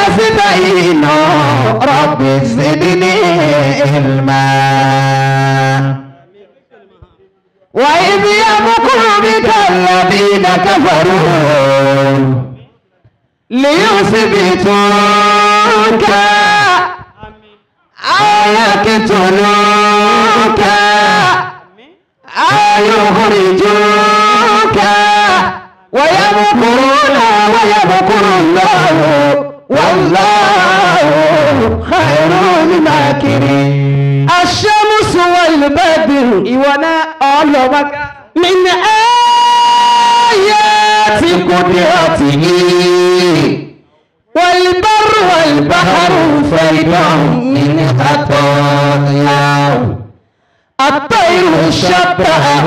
أستعين رب زدني علما وإذ يمكر بك الذين كفروا ليثبتوك أو يقتلوك أو يخرجوك ويمكرون ويمكر الله والله خير الماكرين الشمس والبدر ìwọ náà ọlọ́mọká. من آيات قدرته والبر والبحر فردا من خطاياه الطير شبهه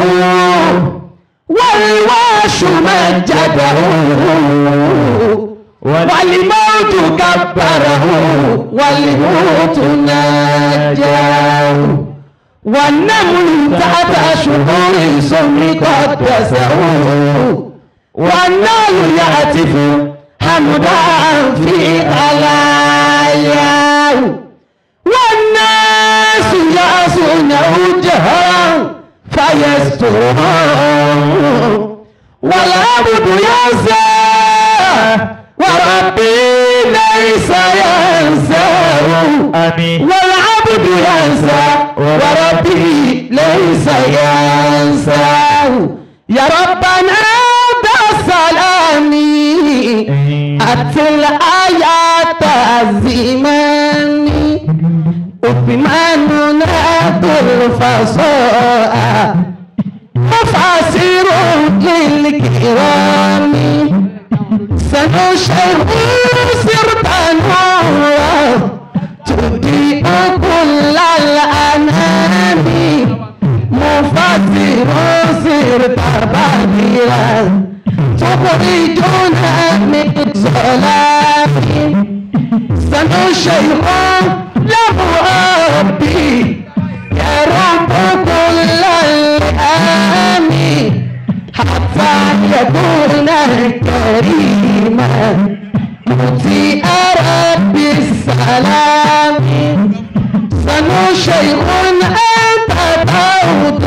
والواش مجده والموت كبره والموت نجاه والنمل تحت شهور سمر قدسه والنار يعتف حمدا في خلاياه والناس يعصونه جهرا فيسترهم والعبد ينسى وربي ليس ينساه àmín. والعبد ينسى وربي ليس ينساه يا ربنا بالسلام أتل آيات الزمان أثماننا بالفصاحة مفاسر للكرام سنشر سرت نورا تضيء كل الأنام مفسر سرت بديرا تخرجنا من ظلام سنشيخ له ربي يا رب كل الأنام حتى يكون كريما مطيع رب السلام سنو شيخ أنت تعود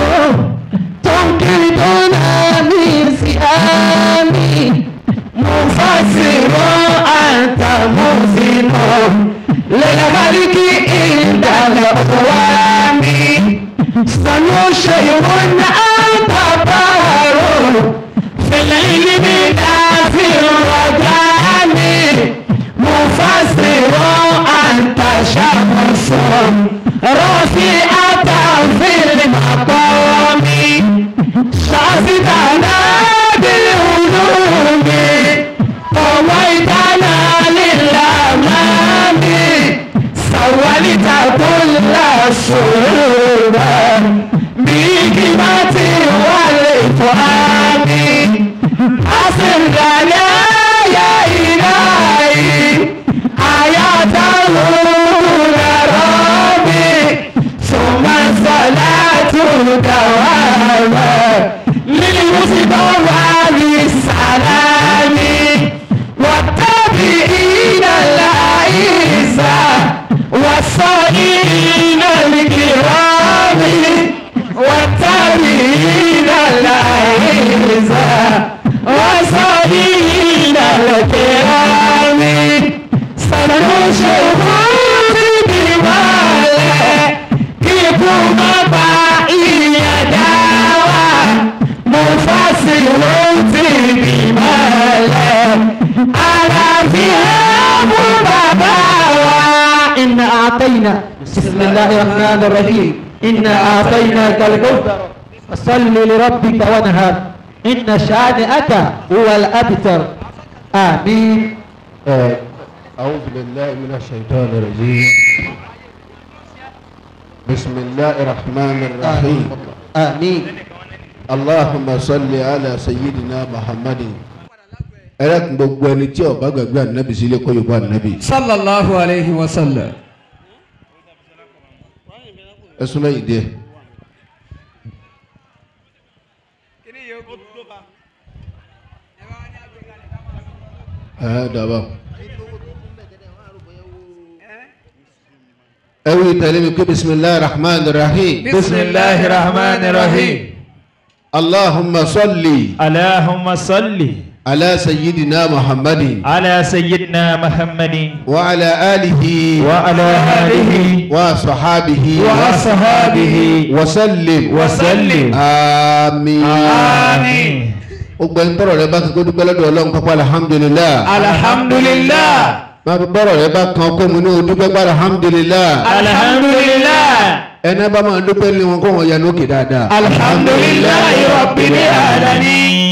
تنقذنا من سهامي مفسر أنت محسن للملك عند الأقوام سنو شيخ أنت بار في العلم ذات الرجال مفسر أنت شمس رافعة في المقام شاهدنا بالعلوم قويتنا للأمام سولت كل الشعوب بحكمة والإفهام أصل لنا يا إلهي آيات ربي ثم الصلاة دواما للمصطفى بالسلام والتابعين الأعزة والصالحين الكرام والتابعين الأعزة والصالحين الكرام سنشهد بماله كيكم يداوى مفسر بماله على فيها مباباوى إنا أعطينا بسم الله الرحمن الرحيم إنا أعطيناك الكوثر فصل لربك وانهر إن شانئك هو الأبتر آمين أعوذ بالله من الشيطان الرجيم بسم الله الرحمن الرحيم آمين اللهم صل على سيدنا محمد ẹlẹ́kùn gbogbo ẹni tí ọba gbàgbé ànábì sílé kọ́ yorùbá ànábì sallallahu alayhi wa sallam. ẹ súnmọ́ yìí díẹ̀ ẹ dàbà ẹ wí tẹ̀lé mi pé bisimilahi rahman rahim بسم الله الرحمن الرحيم allahumma salli اللهم صل ala sayyidina muhammadin على سيدنا محمد wa ala alihi وعلى آله wa sahabihi وأصحابه wa sallim وسلم àmín. آمين gbogbo ẹni tọrọ rẹ bá ti kó dúpẹ́ lọ́dọ̀ ọlọ́run pápá alhamdulilah. الحمد لله máa fi bọ́rọ̀ rẹ bá kan kó mu ní o dúpẹ́ pápá alhamdulilah. الحمد لله ẹni bá máa dúpẹ́ ní wọn kó wọn yanu òkè dáadáa. الحمد لله رب العالمين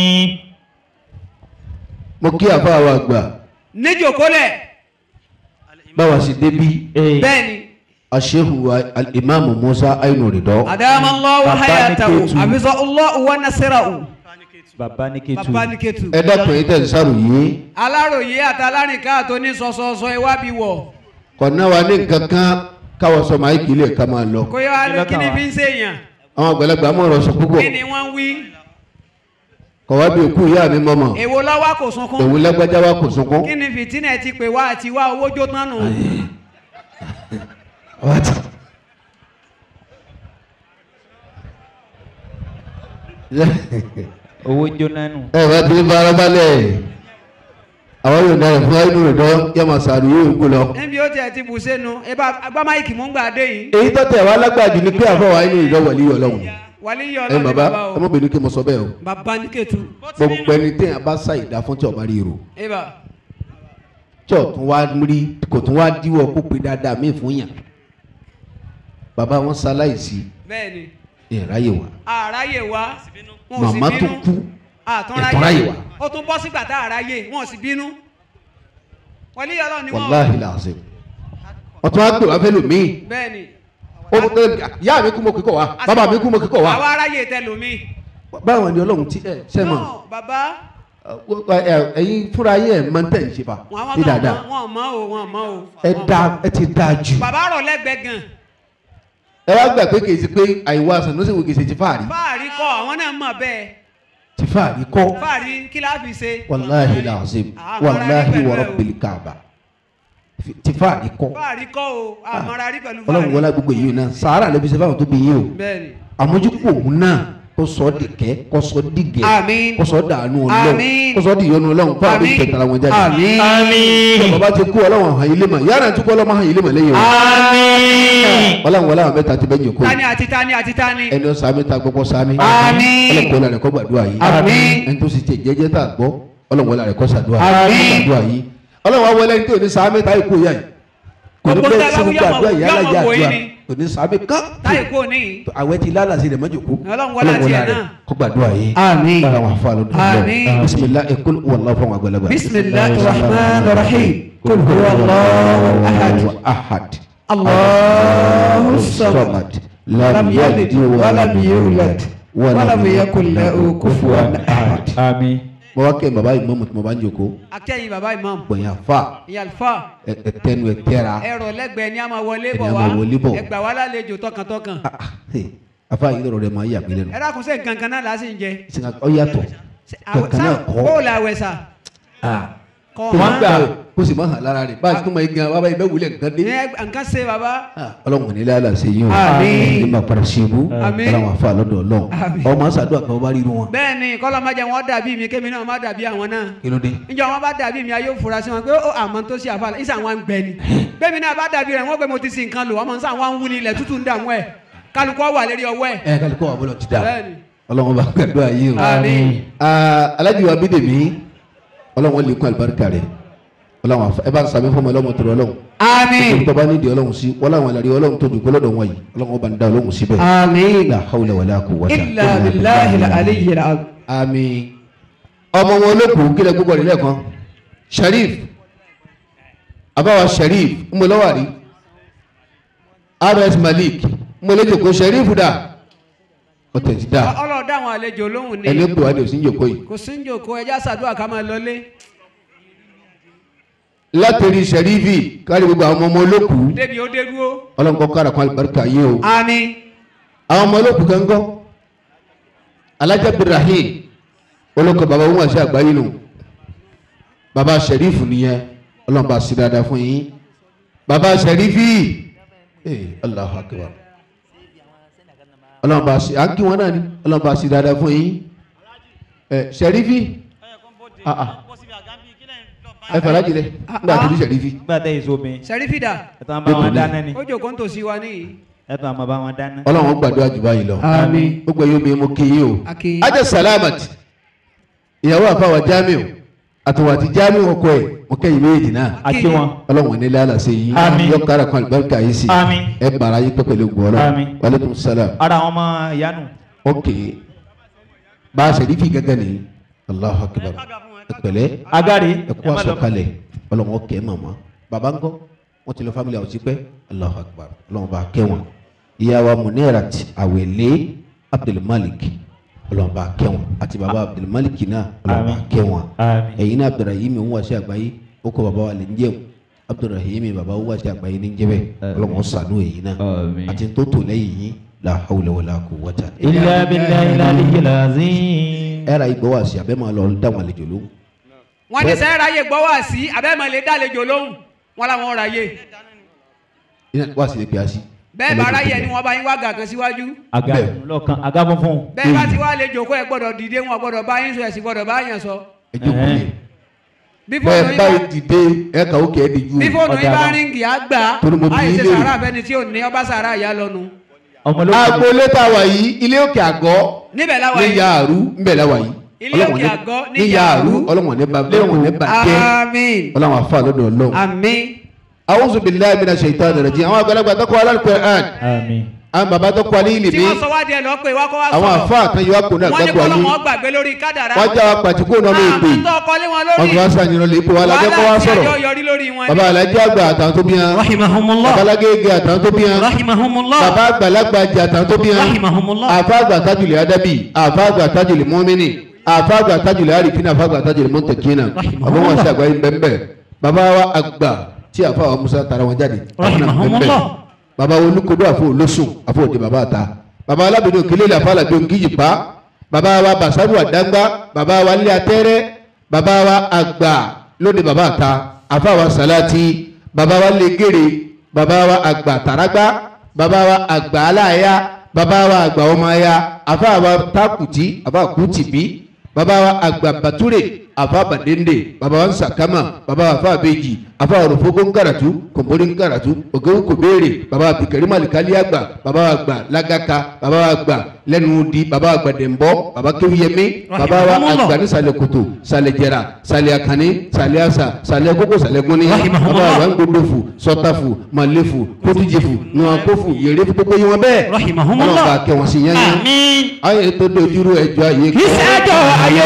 mo kí àfa wa gbà níjòkólẹ̀ báwa sì débi bẹ́ẹ̀ ni aṣehu imaamu musa ainu ridọ. adamallahu Bàbá ní hayatahu Kétu. abizallahu wa nasirahu bàbá ní kẹtù bàbá ní Kétu. ẹ dákun yìí tẹ̀ ń sáré yìí aláròye àtàlárìnká tó ní sọsọsọ iwábi wọ kọ̀nà wa ní nǹkan kan káwọ́ sọ máa kí lè ká máa lọ. kó yẹ wá ní Kí ló kíni kàn wá? fi ń ṣèyàn àwọn àgbàlagbà mọ̀ ọ̀rọ̀ sọ púpọ̀ kí ni wọ́n ń wí kọ̀wá bí òkú ìyá mi mọ̀mọ́ èwo lọ́wọ́ kò sunkún òun lágbájá wa kò sunkún. kí ni fìtínà ti pè wá àti wá owó jó tán nù owó jóná nù. ẹ bá ti farabalẹ̀ àwọn yóò dára fún inú rẹ̀ dán yẹ máa sàrò yóò kú lọ. níbi ó tiẹ̀ ti bù sẹ́nu ibà agbámáyìkì mú gbà dé yìí èyí tó tẹ̀ wá lágbàjù ni pé àfọwọ́ inú ìjọ wà líyọ̀ lọ́wọ́ wàlíyé ẹ ọlọ́run bàbá bàbá ẹ mọ̀ o bínú kí mo sọ bẹ́ẹ̀ o bàbá ní Kétu gbogbo ẹni téèyàn bá sá ìdá fún tí ọba rí ro ibà tí ò tún wá rí kò tún wá díwọ́ kó pe dáadáa mí fún yàn bàbá wọn ṣaláìsí bẹ́ẹ̀ ni ìráyè wá àráyè wá wọn ò sì màmá bínú tó kú àtúnráyè ìtúnráyè wá ó tún bọ́ sígbà tá àráyè wọn ò sì bínú wàlíyé ọlọ́run ni wọ́n wàláhì làásìm wọ́n tún wá pè wá fẹ́ lòmíì bẹ́ẹ̀ ni ó tún tẹ yá mi kú mo kíkọ̀ wá bàbá mi kú mo kíkọ̀ wá àwa aráyè tẹ lómi. báwọn ni ọlọ́run ti ẹ sẹ́mọ̀ náà bàbá ẹ̀yin fúnra yín ẹ̀ máa ń tẹ̀ ń ṣe fa wọn àwọn ní kan dáadáa wọn mọ o wọn mọ o. ẹ da ẹ ti da jù bàbá rọ̀ lẹ́gbẹ̀ẹ́ gan ẹ wá gbà pé kì í ṣe pé àìwá sanusi wo kì í ṣe ti fáàrí fáàrí kọ àwọn náà mọ̀ bẹ́ẹ̀ ti fáàrí kọ́ fáàrí kí la fi ṣe. wàláhi làásìm Ah, wàláhi mọ̀ra rí wọ̀rọ̀ pẹ̀lú ẹ o. bìlì kàbà ti fáàrí kọ́ fáàrí kọ o àmọ́ra rí pẹ̀lú ọlọ́run fáàrí. wọlé gbogbo yìí náà sàárà ló fi ṣe fáwọn tó bí yín o bẹ́ẹ̀ni àmójúkú òun náà kó sọ ọ́ dìkẹ́ kó sọ ọ́ dìgẹ̀ Àmín. kó sọ ọ́ dànù ọlọ́run Àmín. kó sọ ọ́ dìyọnu ọlọ́run fún àwọn Àmín. ìkẹtàlá wọn jáde àmín tí bàbá ti kú ọlọ́run hàn ilé mọ̀ yàrá tí kú ọlọ́run hàn ilé mọ̀ lẹ́yìn o àmín. ọlọ́run wọlé àwọn mẹ́ta ti bẹ́ẹ̀ jòkó tani àti tani àti tani. ẹni ọ̀sán mi ta gbọ́gbọ́ sámi Àmín. ọlọ́run kọ́ lárẹ̀ kọ́ gbàdúrà yìí Àmín. ẹni tó sì tẹ jẹ́jẹ́ tá a gbọ́ ọlọ́run wọlé rẹ̀ kọ́ sàdúrà Àmín. gbàdúrà yìí ọlọ́run wa wọlé ní tí ò ní sámi ta ikú yá yìí kò ní Gbogbo bẹ́ẹ̀ tá a sí bá wí gbogbo àdúrà yọmọ- yìí yọmọ alájà wò yín àdúrà ni. kò ní sámi kán táyì kò ní. àwẹ̀ ti lálàsí rẹ̀ mọ́jòkó Ọlọ́run wọlé àti ẹ̀ náà. kó gbàdúrà yìí Àmín. bára wọn fún alọ́ Àmín. bisimilah ekul wàllu fún wa gbẹlẹgbẹ. bisimilahi rahman rahim kul huwa allahu ahad ahad allahu samad samad lam yalid walam yulad walam yakun lahu kufuwan ahad. àmín. mo wá kẹ́ bàbá yìí mọ́mù tí mo bá ń jòkó akẹ́yìn baba imam gbọ̀nyà fa ìyàlfà ẹtẹnu ẹtẹra ẹ̀rọ lẹ́gbẹ̀ẹ́ ni a máa wọlé Ẹni bọ̀ a wá máa wọlé bọ̀. ẹgbà wá lálejò tọkàntọkàn Ah, ah, hey, afa yìí lọ́rọ̀ rẹ̀ máa yà mí lẹ́nu ẹ dákun sí nǹkan kan náà lásì ń jẹ singa ọ yàtọ̀ kankan náà kọ́ kó la wẹ̀ sà kọ́ kó Wọ́n má gbà. gbà kó sì má hàn lára rẹ̀ báyìí tó máa gan bàbá yìí bẹ́ẹ̀ wulẹ̀ nǹkan dé. nǹkan ṣe baba Ah, ọlọ́run ní lálẹ́ àṣẹ yìí o Àmín. ní ma para ṣubú Àmín. ọlọ́run afa lọ́dọ̀ ọlọ́run Àmín. ọmọ sàdúrà kan bá rí irun wọn. bẹ́ẹ̀ ni kọ́lọ́ má jẹ́ wọn dàbí mi kémi náà má dàbí àwọn náà kí ló dé. níjọ́ wọn bá dàbí mi ayé òfurá sí wọn pé ó àmọ́ tó ṣe àfàlà ìsà wọn gbẹ ni bẹ́ẹ̀ mi náà bá dàbí rẹ̀ wọ́n pé mo ti sin nǹkan lò ọmọ nsà wọn ń wú ni ilẹ̀ tútù ń dààmú ẹ̀ kálukọ́ wà lérí ọwọ́ ẹ̀ ẹ kálí kó wà bọ́lọ̀ ti dà bẹ́ẹ̀ ni ọlọ́run bá gbàdúrà yìí o. Àmín. Ah, Alhaji wa bídèmí ọlọ́run lè kún àlùbáríkà rẹ̀ ọlọ́run àfa ẹ bá ń sàmì fún ọmọ ọlọ́run tó rọ ọlọ́run. àmín tó bá nídìí ọlọ́run sí wọ́n láwọn àlàrí ọlọ́run tó dùkú lọ́dọ̀ wọn yìí ọlọ́run bá ń dá ọlọ́run síbẹ̀. àmín la hawla wala quwwata illa billahi al-aliyyil azim. àmín ọmọ wọn olókùú kílẹ̀ gbogbo rẹ̀ lẹ́ẹ̀kan sharif abawa sharif mbọlọ́wàrí rs malik mbọlẹ́jọkọ sharif dà ọ̀tẹ̀ ti dà ọlọ́ọ̀dá àwọn àlejò lóhùn ni ẹni pè wá ní òsín jòkó yìí kò sí ń jòkó ẹja ṣàdúrà ká máa lọlé látẹ̀rí sharifi kárí gbogbo àwọn ọmọ olókùú débi ó dé dúró. ọlọ́run kọ́ kára kan àlùbáríkà yìí o àmín àwọn ọmọ olókùú gángan alájà abdulrahim olókọ baba wọn àti àgbáyé nù baba sharifu nìyẹn ọlọ́run bá sí dáadáa fún yín baba sharifi ee Allahu akbar ọlọ́run bá ṣe à ń kí wọn náà ni ọlọ́run bá ṣe dáadáa fún yín ẹ sẹ̀rífì ah ah ẹ fàlájì rẹ nígbà tó ní sẹ̀rífì nígbà tẹ́ èso mi sẹ́rífìdà ẹ tán bá wọn dáná ni ó jòkó ń tòsí wa níyì. ẹ tán bá wọn dáná. ọlọ́run gbàdúrà jù báyìí lọ àmín. gbogbo yóò mi mo kí yín o Akí. ajá salamat ìyàwó àfàwà jamiu àtọwà àti jamiu ọkọ ẹ mo kẹ́yìn méjì náà a kí wọn. ọlọ́run ní lálà sí yín Àmín. yọ kára kan àlùbáríkà yìí sí Àmín. ẹ bàrà yín pẹ́ pẹ̀lú gbọ́rọ̀ Àmín. wàlẹ́kùn sálàm ara àwọn ọmọ ìyanu. ok bá a sẹ̀rífì gẹ́gẹ́ ni Allahu akbar ẹ pẹ̀lẹ́ agari ẹ kú àsọkalẹ̀ ọlọ́run ọkẹ́ màmá bàbá ńkọ́ wọ́n ti lọ family house pẹ́ Allahu akbar ọlọ́run bá kẹ́ wọn ìyá wa Munirat Awele Abdulmalik ọlọ́run bá kẹ́ wọn àti bàbá Abdulmalik náà ọlọ́run bá Àmín. kẹ́ wọn Àmín. ẹ̀yin náà Abdulrahim ń wá sí àgbáyé ó kọ́ bàbá wa lè ń jẹun Abdulrahim bàbá ó wá sí àgbáyé ní jẹ́bẹ̀ ọlọ́run ó ṣàánú ẹ̀yin náà Àmín. àti tó tò lẹ́yìn yín la hawla wala quwwata ilé abilà ilé aliyu lazim. ẹ̀rọ ìgbọ́wọ́ àṣì abẹ́ máa lọ dáwọn àlejò lóhùn wọ́n ní sẹ́yìn ráyè gbọ́ wá sí abẹ́mọ̀ lè dálejò lóhùn wọn làwọn ráyè wá sí lè pè á sí. bẹ́ẹ̀ bá ráyè ni wọ́n bá yín wá gàkan síwájú aga Bẹ́ẹ̀. lọ́kàn aga funfun. bẹ́ẹ̀ bá ti wá lè jòkó ẹ gbọ́dọ̀ dìde wọn gbọ́dọ̀ bá yín sọ ẹ̀sìn gbọ́dọ̀ bá yàn sọ ẹ jókòó lé. bí fóònù bẹ́ẹ̀ yín báyìí bá dìde ẹ kà ó kẹ́ ẹ́ di ju bí fóònù yín ọ̀dà bá wa. ríngì á gbà Torí mo bí á yìí ṣe ilé. sàrà abẹ́ni tí ò ní ọba sàrà ìyá lọ́nu ọmọ ló agboolé tá a wà yìí ilé òkè àgọ́ níbẹ̀ láwa ní yìí yaaru ńbẹ̀ la wà yìí Ilé Ọlọ́run òkè ní- àgọ́ ní ní Yaaru. yaaru ọlọ́wọ̀n ní ba ọlọ́wọ̀n ní ba jẹ́ àmín ọlọ́wọ̀n afa lọ́dọ̀ ọlọ́wọ̀n. àmín awuzu bilayi mina shaitan rajim àwọn àgbàlagbà tó kọ́ alukur'an àmín. àwọn baba tó kọ́ alẹ́ tí ilimi wọ́n sọ wá díẹ̀ lọ pé wá kọ́ wá àwọn sọ̀rọ̀ afa kan yóò kó náà wọ́n ní gbàgbọ́ kọ́ ayé lọ́wọ́ gbàgbé lórí kádàrá wọ́n já wa pàtìkó náà ló pè àmọ́ tó kọ́lé wọn lórí ọdún wa sàn yìnyín lè pè wọ́n alájẹ́ kọ́ wa tí sọ̀rọ̀ ẹjọ́ yọrí lórí wọn baba alájẹ́ àgbà àtàwọn tó bí yan rahimahumullah babalagége àtàwọn tó bí yan rahimahumullah baba àgbàlagbà jẹ àtàwọn tó bí yan rahimahumullah àfa àgbà tajùlẹ̀ adabi àfa àgbà tajùlẹ̀ mọ́mìnì àfa àgbà tajùlẹ̀ arifina àfa àgbà tajùlẹ̀ mọ́tẹ̀kínà bàbá wọn sí àgbáyé bẹ́ẹ̀ bàbá wa àgbà tí àfa wa musa tara wọn jáde Rahimahumullah. bàbá wa olùkọ́dọ̀ àfọ olóṣùn àfọ òde bàbá àta bàbá alábìnrin òkèlè àfa àlàbí òǹkìyì pa bàbá wa basaru àdáńgbá bàbá wa lé atẹ́rẹ́ bàbá wa àgbà lóde bàbá àta àfa wa sàlátì bàbá wa lé gèrè bàbá wa àgbà tàrágbá bàbá wa àgbà aláya bàbá wa àgbà ọmọ aya àfa wa takuti àfa kùtìbí bàbá wa àgbà bàtúrè àfa bàdéńdè bàbá wa nsàkámà bàbá wa àfa àbèjì àfa òròfógó ńkàràtú kòmbórí ńkàràtú ògèwò kòbéèrè bàbá wa bìkẹ́rì màlìkálí àgbà bàbá wa àgbà lágàkà bàbá wa àgbà lẹ́nu di bàbá wa àgbà dẹ̀mbọ́ bàbá kéwìyẹmí bàbá wa Rahimahumullah. àgbà nísàlẹ̀ kòtò sàlẹ̀ jẹ̀rà sàlẹ̀ àkànní sàlẹ̀ àṣà sàlẹ̀ kókó sàlẹ̀ gúnni bàbá Rahimahumullah. wa ńgbòdòfù sọtàfù màlẹ́fù kótìjẹfù nùwàkófù yèrè fún gbogbo yín wọn bẹ́ẹ̀ Rahimahumullah. ọlọ́ba kẹwọn sí yẹn yẹn àmín ayé tó dojúrú ẹjọ́ ayé kọ́ ìṣẹ́jọ́ ayé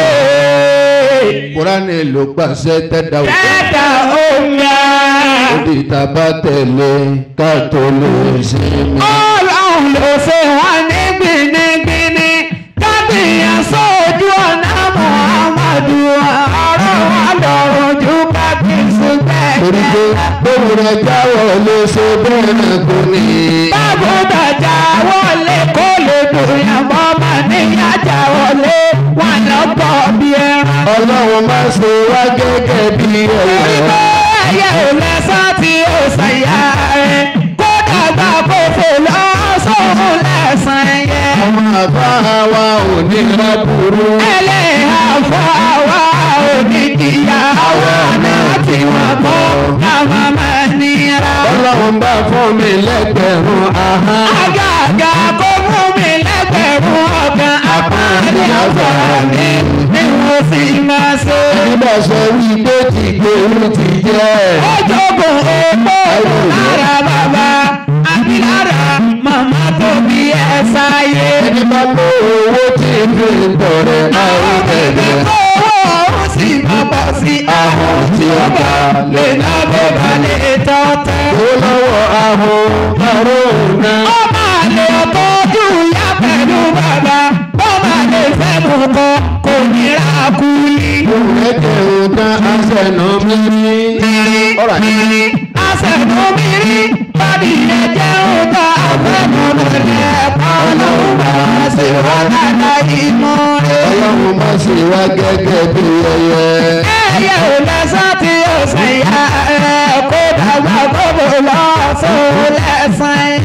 kúránì ló gbàṣẹ tẹ́dá òkè ẹ̀dá omi òdì tàbá tẹ̀lé ká tó lè ṣe mí. ọlọ́run ló ṣe wá ní gbinigbini kábíyàn sójú ọ̀nà muhammadu ọ̀rọ̀ wa lọ́rùn ju kábíyèsí torí pé bẹ́ẹ̀ bóun rẹ̀ jáwọ́ lè ṣe bẹ́ẹ̀ náà kò ní. báwo bàjá wọlé kó lè dùnyàn bọ́ mà níyàjà wọlé wà lọ́pọ̀ bí ẹran. ọlọ́run má ṣe wá gẹ́gẹ́ bí ẹ̀yẹ. ẹyẹ ò lẹ́sàn tí ó ṣàyà ẹ̀ kó dàgbà kó fò lọ́sọ̀rọ̀ lẹ́sàn ẹ̀yẹ. àwọn àbá wa ò ní lábúrú. ẹlẹ́yà fọ́ àwa oníkìyà àwa náà tí wọ́n kọ́ káwa máa nira. ọlọ́run bá fún mi lẹ́gbẹ̀rún ahọ́n. àgàgà kó mú mi lẹ́gbẹ̀rún ọ̀gán àpáàdé ọ̀gá mi ni mo sì máa ṣe. nígbà sọ wí pé tí gbèrú ti jẹ́. Ojogun epo lára bàbá àbí lára màmá tó bí ẹ sáyé. ẹni bá kó owó tí ń fi tọrẹ àwọn Ẹni ẹ̀jẹ̀. tó owó ó sì máa bọ̀ sí ahọ́n tí ó bá lè ná bó bá lè tọ́tẹ́. ó lọ́wọ́ ahọ́n márùn-ún náà. Ó máa lè tọ́jú ìyá pẹ̀lú bàbá. Ó máa lè fẹ́ mú kọ kò ní ra kúlí. ẹ̀jẹ̀ òǹkà àṣẹ̀nà mímí. ọ̀rọ̀ àti Àṣẹ̀numírí bàbí ẹ̀jẹ̀ òǹkà àfẹ́numílẹ̀ ọlọ́run máa ṣe wá dáadáa ìmọ̀ rẹ̀. ọlọ́run má ṣe wá gẹ́gẹ́ bí ẹyẹ. Ẹyẹ ò lẹ́sàn tí ó ṣẹ̀yà ẹ̀ kó dàgbà kó bò lọ́sọ̀ lẹ́sàn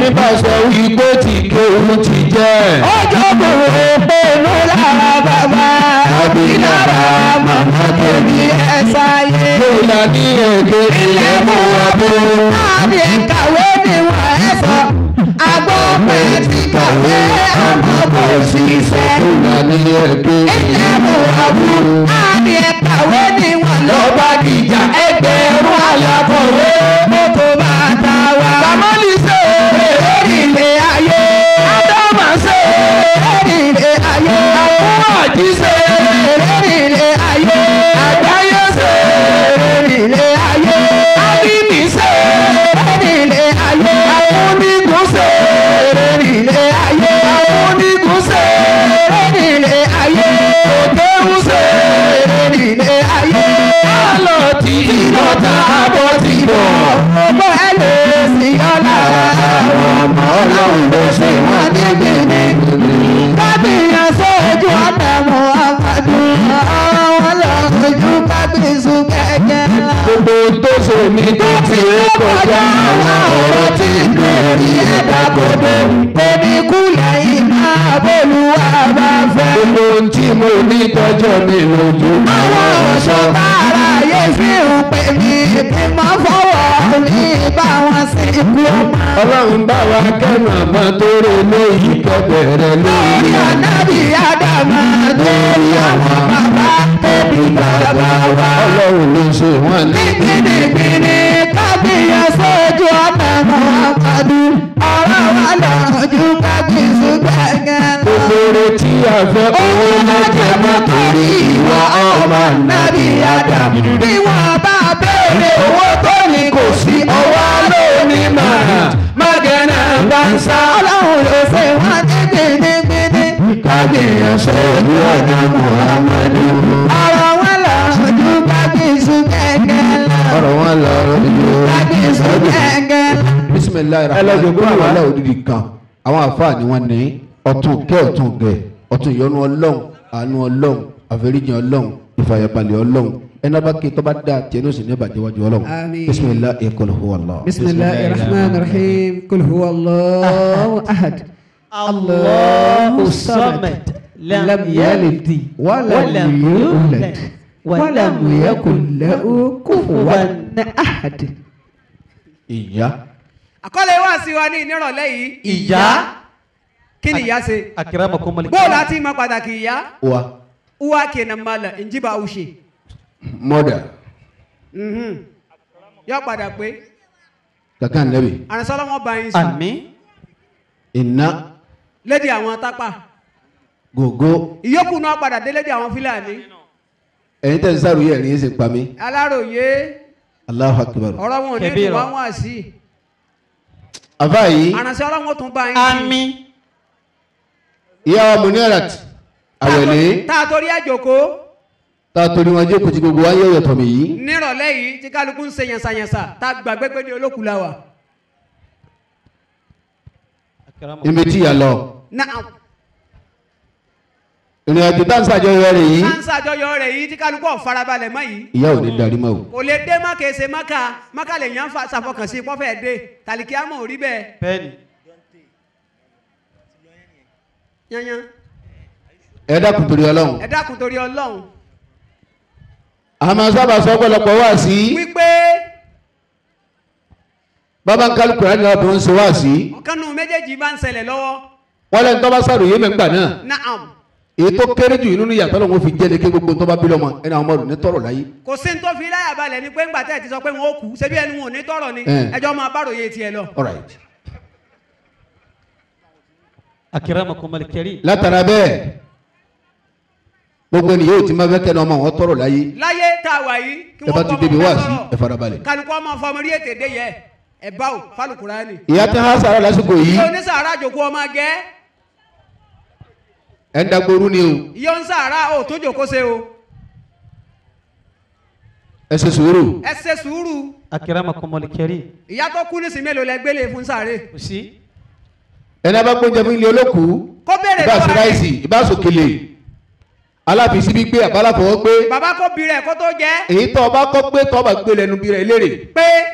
bá sọ wípé tí kéwù ti jẹ́. ọjọ́ kòrò pẹ̀lú lára bàbá Àbí lára màmá tẹ̀lé ẹ̀ sáyé. Bóyá ní èdè ilẹ̀ mú wa bó. àbí kàwé ni wọ́n ẹ̀ sọ. àgbọ̀ pẹ̀ ti kàwé àmọ́ kò ṣiṣẹ́. Bóyá ní èdè ilé mú àbú. àbí kàwé ni wọ́n lọ bá dìjà ẹgbẹ̀rún alákọ̀wé. mọ́tò bàtà wa. kàmọ́lì ṣe lórí ilé ayé. ádámà ṣe lórí ilé ayé. àwọn àjí ṣe lórí ilé ayé. àgbáyé ṣe lórí ilé ayé. ábíbí ṣe lórí ilé ayé. àwọn onígun ṣe lórí ilé ayé. àwọn onígun ṣe lórí ilé ayé. òtẹ́hùn ṣe lórí ilé ayé. àlọ́ tí ìlọ́ta bọ́ ti bọ̀. ọmọ ẹ lè sí ọ̀la. àwọn ọmọ ọlọ́run ló ṣe wọ́n níbi ní. kábíyàn sójú ọ̀nà muhammadu. àwọn lọ́jọ́ kábíyèsí kẹ̀kẹ́ ńlá. gbogbo tó ṣe mí tó ti rí kọjá. àwọn ọ̀rọ̀ tí lórí ẹ̀dá gbogbo. Bébí kúlẹ̀ iná bolúwa bá fẹ́. Gbogbo ohun tí mo ní tọ́jọ́ mi lójú. Àwọn ọ̀ṣọ́ bára yé fi ń pè mí bí mo fọwọ́ ní bá wọn sí ikú ọmọ. Ọlọ́run bá wa kẹ́nu àmọ́ tó rè lóyìí kẹ́bẹ̀rẹ̀ Lórí lórí àná. ànábì Ádámà lórí àwọn bàbá tóbi bàbá wa. Ọlọ́run ló ṣe wọ́n ní. Gbìnìgbìnì kábíyà sójú ọ̀nà Muhammadu. Ọ̀rọ̀ wa lọ́jú kábíyèsí gbẹ̀gẹ̀ lọ. Gbogbo retí àfẹ́ owó lọ́jọ́ mọ́ torí ìwà ọmọ Nàbí Ádámù. Bí wọ́n bá béèrè owó tó ní kò sí ọwọ́ lónìí màá. Mágẹ̀nà bá ń sá. Ọlọ́run ló ṣe wọ́n ní gbìnìgbìnì. kábíyàn sójú ọ̀nà Muhammadu. Ọ̀rọ̀ wọn lọ́jú kábíyèsí gbẹ̀gẹ̀ lọ. Ọ̀rọ̀ wọn lọ rọ́jò. Kábíyèsí gbẹ̀gẹ̀ lọ. bisimilayi Ẹlẹ́jọ̀ gbọ́ rahman àwa. wàhálà òdìdí kan àwọn àfáà ni wọ́n ní ọ̀tún kẹ́ ọ̀tún gẹ̀ ọ̀tún ìyọ́nú ọlọ́run àánú ọlọ́run àforíjì ọlọ́run ìfàyàbalẹ̀ ọlọ́run ẹnà bá ké tọ́ba dá tiẹ̀ ní oṣù ní ìbàjẹ́ wájú ọlọ́run Àmín. bisimilayi qul huwa Allah. بسم الله الرحمن الرحيم قل هو الله أحد الله الصمد لم يلد ولم يولد ولم يكن له كفوا أحد ìyá àkọlé wá sí wa ní ìnírọ̀lẹ́ yìí ìyá kí ni ìyá ṣe akramakum Allah bóòlù àti ìmọ̀ pàtàkì ìyá wa uwa kenan mala in ji ba ushe mother Mhm. yọ padà pé kankan nabi àrùnsọ́lọ́ wọn bá yín sùn àmín iná lédi àwọn tápà gògó ìyókù náà padà dé lédi àwọn fúlàní ẹ̀yin tẹ̀ ń sáré ẹ̀rín ẹ̀sìn pa mí aláròye Allahu akbar. ọ̀rọ̀ wọn ò ní Kẹbíra. ìwà wọn sí àfáà yìí àrùnsọ́lọ́ wọn tún bá yín sí àmín ìyá wa Munirat àwẹ̀lé tá a torí àjòkó tá a torí wọn jẹ́ kùtì gbogbo wáyé ọ̀yọ̀tọ̀ mi yìí nírọ̀lẹ́ yìí tí kálukú ń ṣe yànsàyànsà tá a gbàgbé pé ní olókùú la wà akramakum ibi tí ìyá lọ náà ìrìn àjò tá à ń ṣàjọyọ̀ rẹ̀ yìí sáńsà àjọyọ̀ rẹ̀ yìí tí kálukú ọ̀ farabalẹ̀ mọ́ yìí ìyá ò ní darí mọ́ o. kò lè dé má kèsè mọ́kà mọ́kà lè yàn fa ṣàfọkànsí pọ́fẹ́ dé tàlíkì àmọ́ ò rí bẹ́ẹ̀ bẹ́ẹ̀ni yanyan ẹ dákun torí ọlọ́run. ẹ dákun torí ọlọ́run a máa sábà sọ ọ̀pọ̀lọpọ̀ wá sí wípé bàbá ń kálukú rẹ̀ nígbà tó ń ṣe wá sí ọ̀kan nù méjèèjì bá ń ṣẹlẹ̀ lọ́wọ́ wọ́n lẹ́nu tó bá sàròyé mẹ́ngbà náà naam èyí tó kéré jù nínú ìyàtọ̀ lọ́wọ́ fi jẹ́ ní kí gbogbo tó bá bí lọ́mọ ẹni àwọn ọmọdé ní tọrọ láyé. kò sí ní tó fi láyà balẹ̀ ni pé ńgbà tẹ́ ẹ ti sọ pé wọn ó kú ṣebí ẹnu wọn ò ní tọrọ ni Eh. ẹjọ́ máa bá ròye tiẹ̀ lọ. All right. akramakum al-karim látara bẹ́ẹ̀ gbogbo ènìyàn yóò ti máa fẹ́ kẹ́ni ọmọ wọn tọrọ láyé láyé tá a wà yìí kí ẹ bá wọ́n ti kọ́ débi ọmọ wá fẹ́ sí ẹ sọ̀rọ̀ farabalẹ̀. kálukú ọmọ fọmọ rí ètè dé yẹ ẹ bá o fálùkùránì. ìyá tí wọ́n á sàrà lásìkò yìí ìyá onísàárà jòkó ọmọ gẹ́ ẹ̀ ń dagboru ni o ìyá onísàárà ò tó jòkó ṣe o ẹ ṣe sùúrù ẹ ṣe sùúrù akramakum al-karim ìyá tó kú nísìnyí mélòó lẹ gbélé fún sáré kò sí ẹni abá gbóúnjẹ fún ilé olókùú kó béèrè ìbá sí lọ́wọ́ ráìsì rẹ̀ ìbá sòkèlè alábìsí bí gbé àbálàfọwọ́ gbé bàbá kó bi rẹ̀ kó tó jẹ́ èyí tó ọba kọ́ pé tó ọba gbé lẹ́nu bí rẹ̀ léèrè pé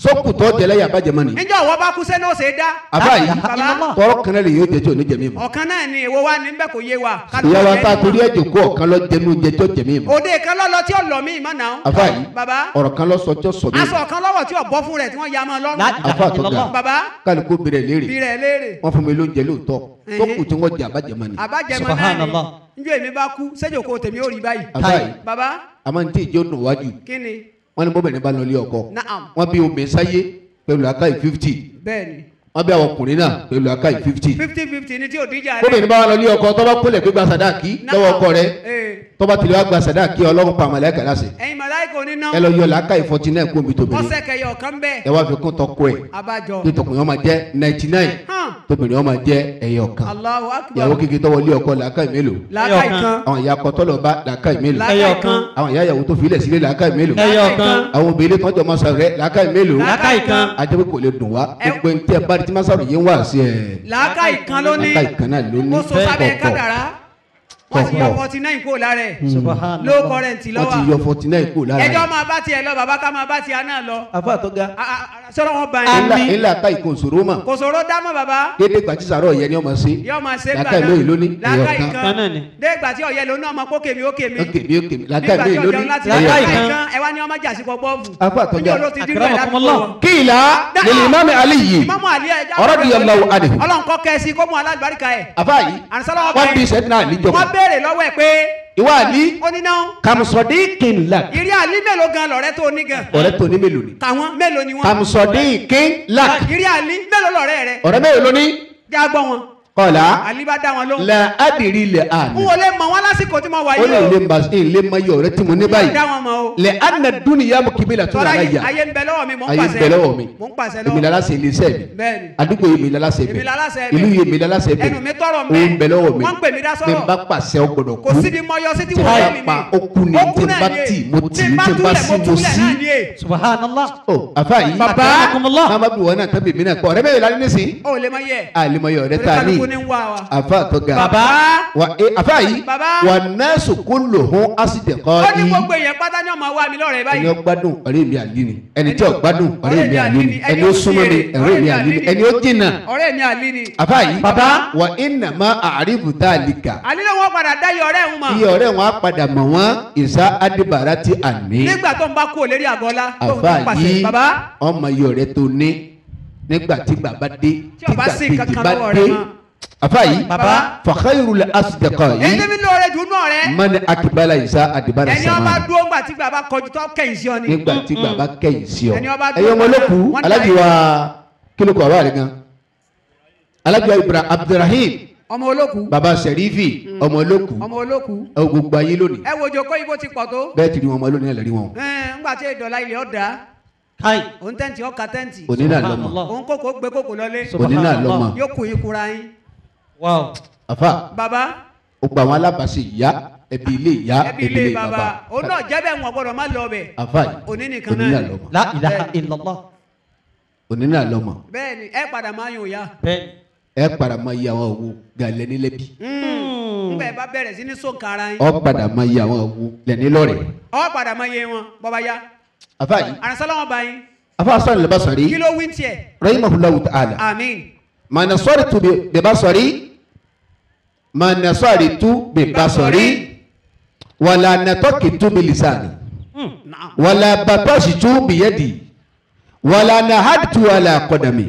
sókùtọ́ jẹlẹ́yà bàjẹ́ mọ́ni níjọ́ ọ̀wọ́ bá kú sẹ́ni ó ṣe é dá. àbá yìí baba tọrọ kan náà lè yóò jẹ tí ò ní jẹ mí mọ́ ọ̀kan náà ni èwo wa ní bẹ́ẹ̀ kò yé wa. ìyá wa tá a torí ẹ̀ jòkó ọ̀kan lọ jẹnu jẹ tí ó jẹ mí mọ́ òde kan lọ́lọ́ tí ó lọ mí ìmọ̀ náà. àfa yìí baba ọ̀rọ̀ kan lọ sọ tí ó sọ mí aṣọ kan lọ́wọ́ tí ó bọ́ fún rẹ̀ tí wọ́n ya mọ́ lọ́rùn. àfa tó ga baba kálukú bèrè léèrè bí rẹ̀ léèrè. wọ́n fún mi lóúnjẹ lóòótọ́ sókù tí wọ́n jẹ àbàjẹ́ mọ́ni àbájẹmọ náà Subhanallah. ni njọ́ èmi bá kú sẹ́jọ̀kọ́ tèmi ó rí báyìí. àfa yìí baba àmọ́ ní tí ìjọ nù wájú kí ni wọ́n ní bóbìnrin bá lọ lé ọkọ naam wọ́n bí omi sáyé pẹ̀lú akáyì fifty bẹ́ẹ̀ni wọ́n bí àwọn ọkùnrin náà pẹ̀lú akáyì fifty fifty fifty ni tí ò díjà rẹ̀. bóbìnrin bá wà lọ lé ọkọ tọ́ba kólẹ̀ pé gba sàdáàkì lọ́wọ́ ọkọ rẹ Ee. tọ́ba tìlẹ̀ wá gba sàdáàkì ọlọ́run pa àmàlẹ́ kàlá sí ẹ̀yin màláìkò níná ẹ lọ yọ làákàyè forty nine kó omi tóbìnrin ọ̀sẹ̀ kẹyọ ọ̀kan bẹ́ẹ̀ ẹ wá fi kún tọkọ ẹ abájọ. ní tọkùnrin ọmọ jẹ ninety nine hàn tóbìnrin ọmọ jẹ ẹyọ kan Allahu akbar ìyàwó kékeré tọwọ lé ọkọ làákàyè mélòó làákàyè Ẹyọ kan àwọn ìyá kọtọlọ bá làákàyè mélòó làákàyè Ẹyọ kan kan. àwọn ìyá ìyàwó tó filẹ̀ sílé làákàyè mélòó ẹyọ kan àwọn obìnrin tọjọ mọ sọ̀rọ̀ rẹ làákàyè mélòó làákàyè kan ajẹ́pẹ́ kò lè dùn wá Ẹ- gbogbo ẹni tí ẹ bá di tí masaro yé ń wá sí ẹ làákàyè kan ló ní làákàyè kan náà ló ní ó so sábẹ́ kádàrá wọ́n ti yọ Kọ̀kọ̀. forty nine kó lára ẹ̀ Subhanallah. low current wọ́n ti lọ́wọ́ yọ forty nine kúrò lára ẹjọ́ rẹ̀ máa bá tiẹ̀ lọ bàbá ká máa bá tiẹ̀ náà lọ afa tó ga A- a- a- sọ̀rọ̀ wọn bá ńlá yín ńlá ká ìkó òṣòro mà kò sòro dámọ̀ bàbá dédé gbàtí sàrọ̀ yẹn ni ọmọ sí yọ máa ṣe gbà làákàyè lóyè lónìí ẹyọ làákàyè kan kan kan náà ni. dé ìgbà tí ọ̀yẹ́ lónìí ọmọ kó kèmí ó kèmí ó kèmí ó kèmí làákàyè nígbà tí lóyè ọjọ́ lónìí láti ẹyọ Làákàyè kan kan. kan ẹ wá ní ọmọ jàsí pọ̀ bọ́ọ̀bù afa tó ga Ojú olóò ti dúró ẹ̀dá Akramakumullah. púpọ̀. kíìlá lèlè imáàmì aliyi Ìmáàmù Àlí ẹja Radiyallahu anhu. ọlọ́run kọ́ kẹ́sí kó mú alágbàríkà ẹ̀ afa yìí ànísọ́lá wọn wọ́n bí sẹ́dínà àlíjọ wọ́n béèrè lọ́wọ́ ẹ̀ pé ìwà àlí ó ní náà kàmùsọ̀dí kìnlá ìrí àlí mélòó gan lọ̀rẹ́ tó ní gan ọ̀rẹ́ tó ní mélòó ni tàwọn mélòó ni wọ́n kàmùsọ̀dí kìnlá ìrí àlí mélòó lọ̀rẹ́ rẹ̀ ọ̀rẹ́ mélòó ló ní já gbọ́ wọn kọ́lá àlí bá dá wọn lóhùn la adìrí lè àná n ò lè mọ̀ wọn lásìkò tí mo wà ó yìí lè o lè ma ilé ma yọ ọ̀rẹ́ tí mo ní báyìí dá wọn mọ̀ o lè àná dúnìyà mo kì í bí la tó tọ́lá nana yìí yà ayé ń bẹ lọ́wọ́ mi mò ń ayé pàṣẹ bẹ lọ́wọ́ mi mò ń pàṣẹ èmi lọ́wọ́ lala ṣe iléeṣẹ́ mi bẹ́ẹ̀ni àdúgbò yìí mi lala ṣe Èmi lala ṣe bẹ bẹ̀. ìlú yìí mi lala ṣe bẹ ẹnu mi tọrọ òun bẹ lọ́wọ́ mi wọ́n ń pè mí dá mi sọ̀rọ̀ bá pàṣẹ ọ gbọ́dọ̀ kò kú síbi mọ yọ sí tí tí wọ́n bá lé mi pa ó kú ni tí bá tì mo tì tí bá sí mo sí Subhanallah. ọ àfa yìí Bàbá. Akramakumullah. mamadu wọn náà tẹ́bi mi náà kọ́ ọ̀rẹ́ bẹ́ẹ̀ lálẹ́ nísìn ó lè mọ yẹ àlìmọ̀yọ̀ ọ̀rẹ́ tá a ní kálukú ní ń wá wa àfa tó ga bàbá wa e àfa yìí Bàbá. wà nẹ́ẹ̀sì kó lò hún ásìdẹ̀ kọ́ ó ní yìí gbogbo èèyàn pátá ní ọmọ wa mi lọ́rẹ̀ ẹni báyìí ó gbádùn ọ̀rẹ́ mi àlí ni ẹni tí ó gbádùn ọ̀rẹ́ ọ̀rẹ́ mi mi àlí àlí ni ni, ẹni ó súnmọ́ mi ọ̀rẹ́ mi àlí ni ẹni ó jìnnà ọ̀rẹ́ mi àlí ni àfa yìí Bàbá. wà iná má àríbù tá a lè kà àlí ló wọ́n padà dá iye ọ̀rẹ́ ń mọ̀ iye ọ̀rẹ́ wọn á padà mọ̀ wọ́n ìsá adébàrá ti àní nígbà tó ń bá kú òlérí àgọ́lá tó ń àfa tó pàṣẹ yìí bàbá ọmọ iye ọ̀rẹ́ tó ní nígbà tí bàbá dé Tí ó bá sí kejì kankan bá lọ́wọ́ dé rẹ̀ mọ́. àfa yìí Bàbá. fàkàyèrú lẹ asìdẹ̀kọ̀ èyí yìí tẹ́mi lóore jù nù ọ̀rẹ́ mani akibala ìsá adébàrá ẹni ọba sàmà dúró ńgbà tí bàbá kọjú tó kẹ́yìn sí ọ ni nígbà tí bàbá kẹ́yìn sí ọ Ẹni ọba ẹyọ ọmọ olóku wọ́n dá alájí yìí. wa kílókù àbá rẹ gan alájí wa ibrahim abdulrahim ọmọ olóku baba sẹrífì ọmọ olóku ọmọ olóku ẹ wo gbogbo ayé lónìí ẹ wo jòkó ibo ti pọ̀ tó bẹ́ẹ̀ ti rí wọn ọmọ lónìí ẹ lè rí wọn ẹn, ńgbà tí ìdọ̀la ilẹ̀ ọ̀dà Kai. òun tẹ́ǹtì ọkà tẹ́ǹtì òní náà lọmọ Subhanallah. òun kókó gbé kókó lọlé òní náà lọmọ yóò kù yín kura yín Wow. àfa bàbá ó gba àwọn alábàáṣe ìyá ẹbí ilé ìyá ẹbí ilé bàbá òun náà jẹ́ bẹ́ẹ̀ wọn gbọ́dọ̀ má lọ bẹ̀ àfa yìí òní nìkan òní náà náà ni. lọmọ La ilaha illallah. òní náà lọmọ bẹ́ẹ̀ ni ẹ padà máa yùn ya Bẹ́ẹ̀ni. ẹ padà máa yẹ àwọn òwò gàlẹ́ nílẹ̀bí ńgbà ẹ bá bẹ̀rẹ̀ sí ní sọ̀nkà ara yín ọ padà máa yẹ àwọn òwò lẹ́ni lọ́rẹ̀ ọ padà máa yẹ wọn bọ́ba ya àfa yìí àrùnsálàmọ́ bá yín afa sọ̀rọ̀ lè bá sọ̀rí kí ló wí tiẹ̀ rahimahulahu ta'ala àmín ma nasaritu bi- bibasari ma nasaritu bibasari wala natakitu bilisani naam wala batashitu biyadi wala nahadtu ala qadami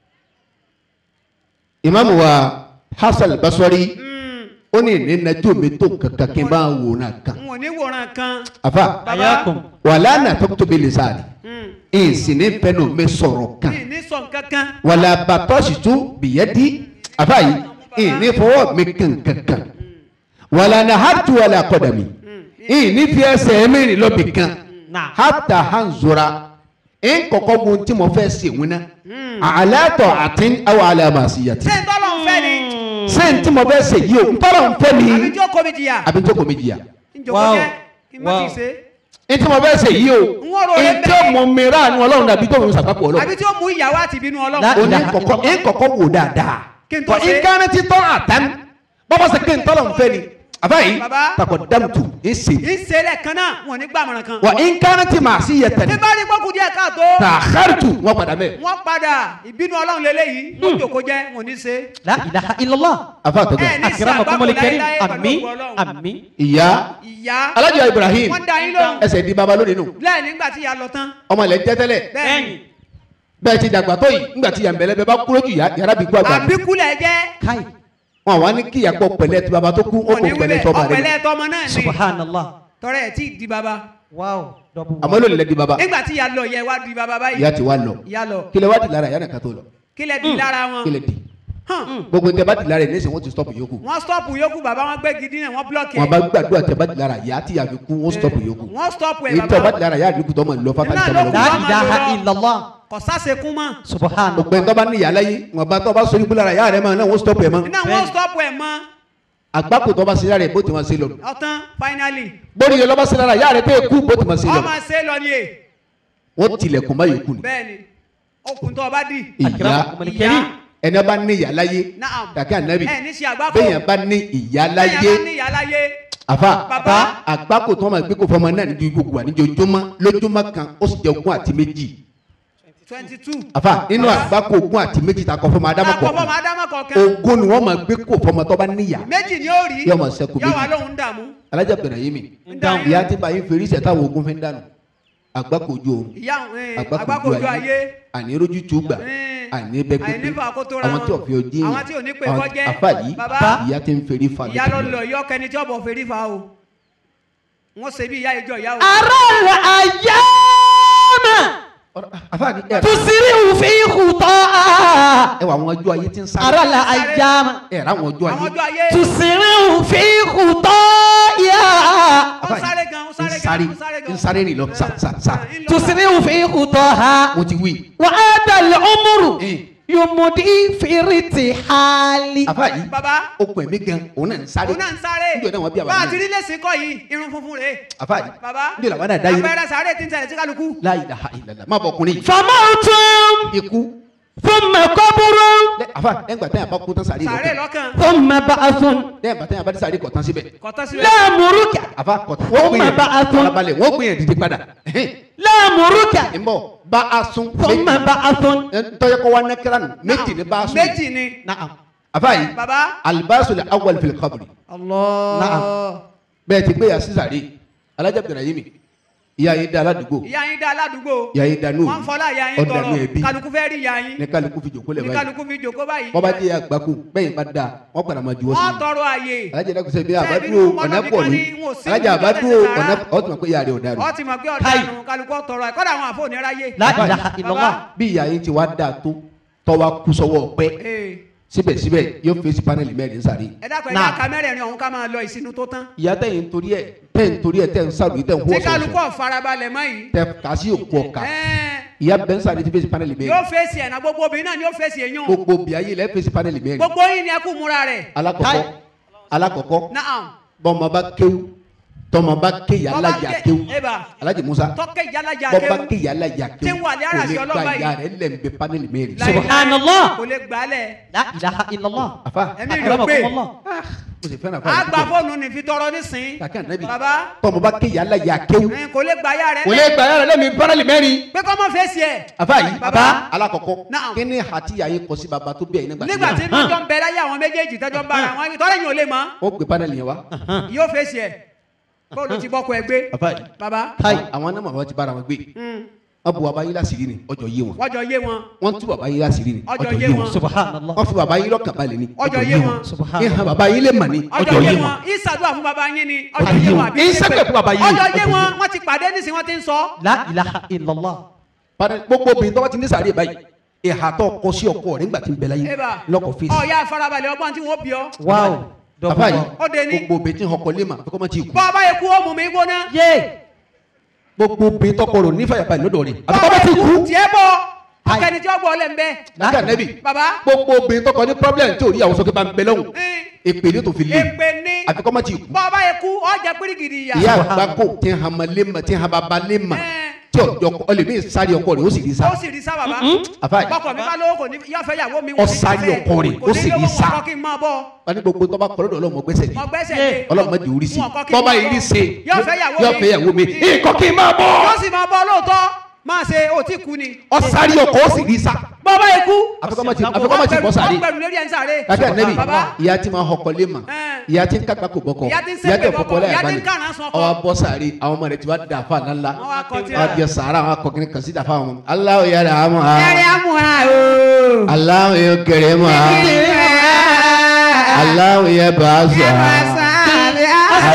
imamu wa hasan basori ó ní ní najú mi tó kankan kí n bá wò náà kan n ò ní wòran kan afa Baba. Ayakum. wala natakitu bilisani ìsìn ní fẹnu mi sọ̀rọ̀ kan ní ní sọ̀n kankan wàlà bàtọ́sìtú bìyẹ́dì àbáyé ìní fọwọ́ mi kankankan wàlà nàhàtú wàlà kọ̀dàmì ìní fi ẹsẹ̀ mẹ́rin lọ́bì kan Nah. hàtà hanzura nkọ̀kọ́ mu tí mo fẹ́ sè wọn na àlàtọ̀ àti àwọn àlàmàsíyàtì ṣé n tọ́lọ̀ ń fẹ́ ni sẹ́yìn tí mo fẹ́ sè yìí o ntọ́lọ̀ ń fẹ́ àbí ni tí ó kó mi jìyà àbí tó kò mi jìyà njòkó Wow. jẹ́ kí n má ti Wow. ṣe ntí mo fẹ́ sè yìí o N ó rò rẹ ntí bẹ́ẹ̀. o mọ mìíràn ni ọlọ́run dàbí tó mi sàkápọ̀ ọlọ́run àbí tí ó mú ìyàwó àti ìbínú La- ọlọ́run o ní kọ̀kọ́ ní kọ̀kọ́ wò dáadáa Kí n tó Tọ́ ṣe. ìkànnì ti tọ́ àtàn bọ́bá sẹ kí n tọ́lọ̀ nfẹ́ ni àbáyé Baba. takọ̀ dámùtù ń ṣe ìṣẹ̀lẹ̀ kan náà wọn ò ní gbàmọ̀ràn kan. wà ń kánà tí màá sí yẹ tẹ̀lé bí bá rí gbọ́kú díẹ̀ káàtó. tàkàrìtù wọn padà mẹ́ wọ́n padà ìbínú ọlọ́run lélẹ́yìí wọ́n jòkó jẹ́ wọn ò ní ṣe. La ilaha illallah. afa àtọ́gbà ẹ ní Akramakumul sàgbàpọ̀ karim. láéláé pẹ̀lú Àmín. ògo Ọlọ́run. Àmín. ìyá ìyá alájọ Ibrahim wọ́n da yín lóhùn. ẹsẹ̀ di baba lónìí nù lẹ́yìn nígbà tí ìyá lọ tán. ọmọ ilẹ̀ ń jẹ́ tẹ́lẹ̀ bẹ́ẹ̀ ni bẹ́ẹ̀ ti dàgbà tó yìí ńgbà tí yàmbẹ̀lẹ̀ bẹ́ẹ̀ bá kúrò jù yá yàrá bí kú àgbà ni àbíkúlẹ̀ jẹ́ Kai. wọn wà ní kí ìyàpọ̀ pẹ̀lẹ́ ti baba tó kú ó wọn kò ní pẹ̀lẹ́ wílẹ̀ tọ́ bàrẹ̀ ọ̀pẹ̀lẹ̀ tọmọ náà ni Subhanallah. tọrẹ ẹ̀ tí ì di baba. Wow. Double àmọ́ lónìí lẹ́ di baba nígbà tí ìyá lọ yẹ wá di baba báyìí. ìyá ti wá lọ ìyá lọ kílẹ̀ wá di lára ìyá nìkan tó lọ kílẹ̀ di lára wọn. kílẹ̀ di Hàn. gbogbo tẹ bá di lára ẹ̀ ní ìsìn wọn ti stop yòókù wọ́n stọ́ọ̀pù yòókù bàbá wọn gbé gidi náà wọ́n blọ́ọ̀kì wọn ẹ̀. bá gbàdúrà tẹ bá di lára ìyá tí yàfi kú wọn stop yòókù wọ́n stọ́ọ̀pù ẹ̀ èyí tẹ bá bàbá di lára ìyá àdúgbò tó mọ̀ lọ fátàlì Iná tẹ ló mọ̀ kù. lọ. La Muhammad ilaha lọ. illallah. kò sásekún mọ́. Subhanallah. gbogbo ẹni tó bá ní ìyá láyé wọn bá tó bá sọ ikú lára ìyá rẹ mọ náà wọn stop ẹ mọ iná wọ́n stọ́ọ̀pù ẹ̀ mọ́ àgbákò tó bá ṣe lára ẹ bó ti máa ṣe lọ ọ̀tán finally bórí yẹn lọ́ bá ṣe lára ìyá rẹ tẹ́ kú bó ti máa ṣe lọ ọmọ ṣe lọ ni e wọn tilẹ̀kùn bá yòókù ni bẹ́ẹ̀ ni okùn tó o bá dì. ìyá Akramakumul Ìyá. karim. ẹni bá ní ìyá láyé Naam. kàkẹ́ ànábì ẹ ní ṣe àgbákò bẹ́yẹn bá ní ìyá bẹ́ẹ̀ láyé yẹn bá ní ìyá láyé àfa Bàbá. àgbákò tó máa gbé kó fọmọ náà níbi gbogbo àníjojúmọ́ lójúmọ́ kan ó sì jẹ ogún àti méjì twenty two. àfa nínú àgbákò ogún àti méjì ta kọ fọmọ adamu àpapọ̀ kọ̀ọ̀kan máa dámọ̀ kọ̀ọ̀kan ogún ni wọ́n máa gbé kó fọmọ tó bá níyà méjì ni ó rí Yóò máa ṣẹ́kù yóò wá méjì. lóhùn dààmú alájà bẹ̀rẹ̀ yé mi ń dààmú ìyá tí bá yín fèrè ìṣẹ̀ táwọn ogun fi ń dànù àgbákò ojú oorun ìyá eh, àgbákò àgbákò ojú ayé àní rojú tó gbà Eh, àní bẹ́gbẹ́gbẹ́ àìnífà kó tó ra àwọn wọn. tí ò fi ojú Àwọn tí ò ní pé àwọn- kọ́jẹ́. àfa yìí Bàbá. ìyá tí ń fèrè fa ìyá lọ lójú lọ yọ kẹni tí ọbọ fèrè fa o wọn ṣe bí ìyá ìjọ ìyá o. Aral ayyama. Ọ̀rọ̀- àfa ni ẹ Tusiri'u fi khuta'a. ẹ wà àwọn ọjọ́ ayé tí ń sáré Aral ayyama. ẹ rà àwọn ọjọ́ àwọn ayé ọjọ́ ayé Tusiri'u fi khuta'a. ó sáré gan ó sáré ń sáré gan ó sáré gan ń sáré rìn lọ sa sa sa Eh, ń lọ. Tusiri'u fi khuta'a. mo ti wí Wa adal umru. Eh. Yumudi fi ritihali. àfa yìí baba ó pè mí gan òun náà ń sáré òun náà ń sáré níjọ́ náà wọ́n bí bá a àbá ti mi rí lẹ́sìn kọ́ yìí irun funfun rèé àfa yìí baba níjọ́ làwọn náà dá yìí àpẹẹrẹ sáré tí ń tẹ̀lé sí kálukú la ilaha illallah má bọ̀ ọkùnrin yìí Famawtun. ikú Thumma qabrun. lẹ àfa lẹ́yìn gbà tẹ́yà bá kú tán sáré sáré lọ lọ́kàn Thumma ba'thun. lẹ́yìn gbà tẹ́yà bá dé sáré kọ̀ tán síbẹ̀ kọ́tọ́ síbẹ̀ La muruka. àfa kọ̀ tán Ó wọ́n gbé mà yẹn bá a tún. farabalẹ̀ wọ́n gbé yẹn dìde padà La muruka. ń bọ̀ bá a sún Thumma ba'thun. tọ́jọ́ kọ́ wa nẹ́kẹ́rà nù méjì ní bá a sún méjì ni Na'am. àfa yìí baba alibasul awwal fil qabri Allah bẹ́ẹ̀ ti gbé yà sísàrè alájà bẹ̀rẹ̀ yìí mi ìyá yìí da aládùúgbò ìyá yín dá aládùúgbò ìyá yìí da nóòlù wọ́n fọlá ìyá yín tọrọ ọ̀dàlú ẹbí kálukú fẹ́ rí ìyá yín ní kálukú fi jòkó lẹ̀ ní báyìí kálukú fi jòkó báyìí wọ́n bá jẹ́ àgbákò bẹ́ẹ̀ bá da wọ́n padà máa juwọ́ sí wọ́n i tọrọ àyè alájà dàkú sẹ́bi Ṣé àbádúró nínú ọ̀nà mọ́tò pọ̀ nìkan ní ni wọn ò sí alájà nínú àbádúró mẹ́tẹ̀ẹ̀ta? ọ̀nà ọ̀tún mọ̀ pé ìyá rẹ̀ ọ̀daràn ọ ti mọ̀ pé ọ̀daràn kálukú tọrọ ẹ̀ kọ́dà àwọn àfọ̀ oníráyè. La ilaha illallah. bí ìyá yìí ti wá dáa tó tọ́wá kú sọ́wọ́ ọ̀pẹ́ Ee, síbẹ̀síbẹ̀ yóò fèsì pánẹ́lì mẹ́rin sáré ẹ dákun ẹ Náà. ká kámẹ́rẹ̀ ni ọ̀hún ká máa lọ ìsinú tó tán. ìyá tẹ̀yìn torí ẹ̀ tẹ̀yìn torí ẹ̀ tẹ̀ ń sàlùyí tẹ̀ ń hó tí kálukú ọ̀sọ̀ọ̀sọ̀ ọ̀farabalẹ̀ mọ́ yìí. tẹ̀ kà sí òkú ọ̀ka Ẹ́ẹ̀, ìyá bẹ́ẹ̀ ń sáré ti fèsì pánẹ́lì yóò mẹ́rin fèsì ẹ̀ náà gbogbo obìnrin náà ni yóò fèsì èyàn. gbogbo bíayé lẹ́ fèsì pánẹ́lì mẹ́rin gbogbo yín ni ẹ kú múra rẹ̀. alakọkọ alakọkọ Naam. bọmọ bá kéwú tọmọ bá ké yàrá Bọ́bá yà ké- kéwú Eba. alhaji musa tọ́kẹ́ ìyálàjà bọba kéwù ké yàrá yà Tí ń kéwú wà ní kò àràsí lè ọlọ́ba gba yìí. ìyá rẹ̀ lẹ́nbẹ̀ panẹ́lì mẹ́rin Láì- Subhanallah. kò lè gbálẹ̀. La ilaha illallah. afa ẹ̀mí rẹ̀ pé Akramakumullah. mo sì fẹ́ràn a gba afa fóònù ní fi tọrọ nísìn. kàkẹ́ ànábì baba tọmọ bá ké yàrá yà kéwú ẹ̀, kò lè gbà yá rẹ̀ kò lè gba ìyá rẹ̀ lẹ́nbẹ̀ panẹ́lì mẹ́rin pé kọ́ mọ́ fèsì ẹ̀. afa yìí Baba. alakọkọ Naam. kí ni hati yà yé kọsí baba tó bí ẹ̀yin nígbà nígbà tí tí mọ́jọ́ ń bẹ láyé àwọn méjèèjì tẹ́jọ́ ń bára wọn tọ́lẹ̀ yìí ò lè mọ́ ó gbé panẹ́lì yẹn wá yóò fèsì ẹ̀ bóòlù ti bọ́kọ ẹ gbé afa yìí baba Kai. àwọn náà màmá ti bára wọn gbé mm, wọn bu baba yìí lásìrí ni ọjọ́ yé wọn wọ́n jọ yé wọn wọn tú baba yìí lásìrí ni Ọjọ́ ọjọ́ yé yé wọn. wọn Subhanallah. wọn fi baba yìí lọ́kàn balẹ̀ ni ọjọ́ yé wọn Subhanallah. ìhàn baba yìí lè mà ní ọjọ́ yé wọn ìsàdúrà fún baba yín ni ọjọ́ Ọjọ́ yé yé wọn wọn. àbí Ìṣẹ́gbẹ̀ fún baba yín ni. ọjọ́ yé Ọjọ́ wọn yé wọ́n ti pàdé nísìn wọ́n ti ń sọ La ilaha illallah. Padà gbogbo obìnrin tó bá ti ní sàárè báyìí ìhà tó kọ sí ọkọ rẹ̀ nígbà tí ń bẹ láyé eba lọ́kọ̀ fèsì. ọ̀ya farabalẹ̀ ọgbọ́n tí wọ́n bí ọ Wow. Double bàbá yìí wow. Ó dé ní. gbogbo obìnrin tí ń ọkọ lé mà kókó má ti kú. bọ́ ọba yẹ kú ó mú mi gbóná Yay. gbogbo obìnrin tọkọ rò nífàyà báyìí lọ́dọ̀ rẹ̀ bọ́ àbí ọba kọ́ bá yẹ ti kú kú. tiẹ̀ bọ̀ Ai. ọkẹni tí ó gbọ́ ọlẹ́ ń bẹ́ lákà nẹ́bì baba gbogbo obìnrin tọkọ ní problem tí ò rí àwọn sókè bá ń bẹ lọ́hùn ẹ̀, èpè ní tó fi lé èpè ní àbí kọ́ má ti kú. bọ́ ọba yẹ kú ọjà pírígìdì ìyá ìyá àgbákò tí ń hama lé mà tí ń hama ba lé mà Ẹ̀. tí ọjọ́ ọlẹ́mí sáré ọkọ rẹ̀ ó sì rí sá ó sì rí sá bàbá àfa yìí bọ́kọ̀ mi bá lówó kò ní yọ fẹ́ yàwó mi Ó sáré ọkọ rẹ̀, ó sì rí sá. kò ní lówó kọ́kọ́ kí n máa bọ́ wọn ní gbogbo tó bá kọ́ lọ́dọ̀ ọlọ́mọ gbẹ́sẹ̀ lé mọ gbẹ́sẹ̀ lé ọlọ́run má di orí sí Wọn kọ́ kí tọ́ba n máa yìí rí bọ́. ṣe Yóò fẹ́ yàwó yóò mi. fẹ́ yàwó mi nǹkan kí n máa bọ̀ yóò sì máa bọ́ lóòótọ́ máa ṣe òtí kú ni ọ sáré ọkọ ó sì rí sá bọ́bá ikú àfikọ́ má ti àfikọ́ má ti bọ́ sáré pẹ̀lú lórí ẹ̀ ń sáré kàkẹ́ nẹ́bí bàbá ìyá tí máa họkọ lé mà Ẹ̀. ìyá tí ń kápá kò bọ́kọ Ìyá tí ń ṣépè tẹ̀ bọ́kọ, fọkọ láyà ìyá tí ń balẹ̀ kàrán sọ́kọ. ọwọ́ bọ́ sáré àwọn ọmọ rẹ̀ ti wá dà fà ńlá Wọ́n wá kọ tírà. wọ́n á di sàárà àwọn akọkìnrin kan sí dà fà wọn aláwọ̀ yàrá àmọ́ ha ẹ̀rẹ̀ amúra o. aláwọ̀ yóò kéré mọ́ ha aláwọ̀ yẹ bá a sọ ha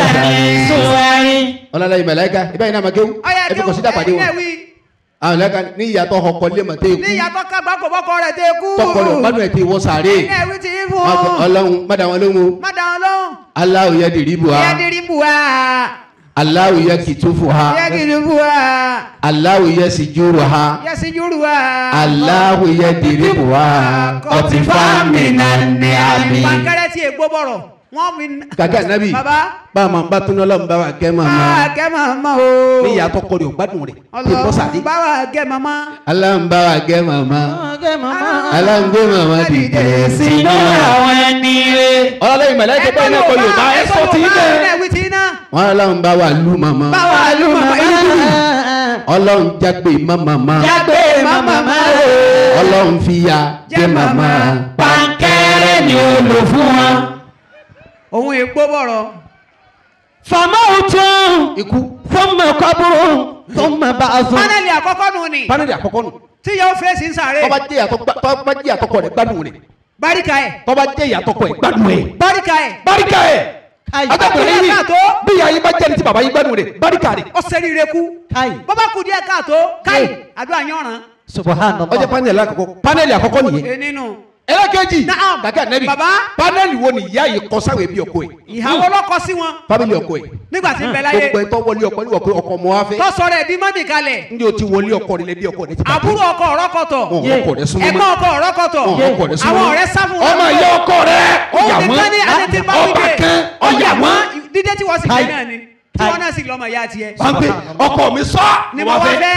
ọlọ́lá yìí mẹ̀láìka ibà yìí náà máa kéwù ẹ fi kọ̀ sí dàpàdé wọn àwọn mẹ̀láìka ní ìyàtọ̀ ọkọ lé mà tẹ́ ikú ní ìyàtọ̀ kágbá kò bọ́kọ rẹ̀ dé kú. tọkọ rẹ̀ gbádùn ẹ̀ tí wọ́n sáré ẹ̀yin ẹ̀wí ti í fún Wọn kọ, ọlọ́run má dá wọn lóhùn o má dáhùn lóhùn. aláwọ̀ yẹ dìrí bu ha ìyá dirí bu wa. aláwọ̀ yẹ kìtúfù ha ìyá kìlú bu wa. aláwọ̀ yẹ sìjúrù ha ìyá síjúrù wa. aláwọ̀ yẹ dìrí bu ha ọtí fáàmì náà ní àmì. pankẹrẹ tí ègbó bọ̀rọ̀ wọ́n mi. kàkẹ́ ànábì baba. bá a máa bá tún lọ́lọ́run bá wa kẹ́ màmá báwa kẹ́ màmá o. ní ìyàtọ̀ kọ́ rẹ̀ ò gbádùn rẹ̀ tí bọ́ sáré. ọlọ́run báwa kẹ́ màmá. aláwọ̀ bá wa kẹ́ màmá aláwọ̀ gbé màmá dìde sínú àwọn ẹni rẹ̀. ọlọ́lẹ́yìn mẹ̀lẹ́kẹ́ bẹ́ẹ̀ náà kọ Yorùbá ẹ sọ tí ń bẹ́ẹ̀. ẹ̀wí tí iná. wọn aláwọ̀ bá wa lù màmá báwa lù màmá yìí. ọlọ́run jágbe má màmá jágbe màmá o. ọlọ́run fìyà jẹ màmá pankẹ́rẹ́ ni ó lò fún wọn. òun ègbó bọ̀rọ̀. famawutun ikú thumma qabrun thumma ba'thun. pánẹ́lì àkọ́kọ́ nù ni. paneli àkọ́kọ́ nù tí yóò fèsì ń sáré. tọ́ba jẹ́ ìyàtọ̀ gbá- tọ́ba jẹ́ ìyàtọ̀ kọ rẹ̀ gbádùn rẹ̀ báríkà ẹ̀. tọ́ba jẹ́ ìyàtọ̀ kọ rẹ̀ gbádùn rẹ̀. báríkà ẹ̀. barika ẹ̀ Ayi. adágbèrè yìí Káàtó. bí ìyá yín bá jẹ́ ní ti bàbá yín gbádùn rẹ̀ barika rẹ̀. ó sẹ́rí ire kú. Káì. bọ́bá kù díẹ̀ káàtó káì àdúrà yànrán. subhanallah. ọjọ́ paneli àkọ́kọ́ paneli àkọ́kọ́ nìyẹn. e nínú. ẹlẹ́kẹ̀jì Naam. kàkẹ́ ànẹ́bì Baba. paneli wo ni ìyá yìí kọ sáwọn ẹbí ọkọ ẹ̀ ìhàwọ́ lọ́kọ sí wọn family ọkọ ẹ̀ nígbà tí ń bẹ láyé. gbogbo ẹ̀ tó wọlé ọkọ ní ọkọ ọkọ ọmọ wa fẹ́ tọ́sọ rẹ̀ di mọ́mì kalẹ̀. ndí o ti wọlé ọkọ rẹ̀ lẹ́bí ọkọ rẹ̀ ti bàjẹ́. àbúrò ọkọ ọ̀rọ̀kọ̀tọ̀. wọn ò ọkọ rẹ̀ súnmọ́ ẹ̀gbọ́n ọkọ ọ̀rọ̀kọ̀tọ̀. wọn ò ọkọ rẹ̀ súnmọ́ àwọn ọ̀rẹ́ sá fún wọn. ọmọ ìyá ọkọ rẹ̀ òun ọyà wọn nìkan ní adé tí bá ọba wípé kan ọyà wọn dídé tí wọ́n sì Káì. fẹ́ náà ni tí Káì. wọ́n náà sì lọ́mọ ìyá tiẹ̀. wọn pe ọkọ mi sọ ni mo wá fẹ́.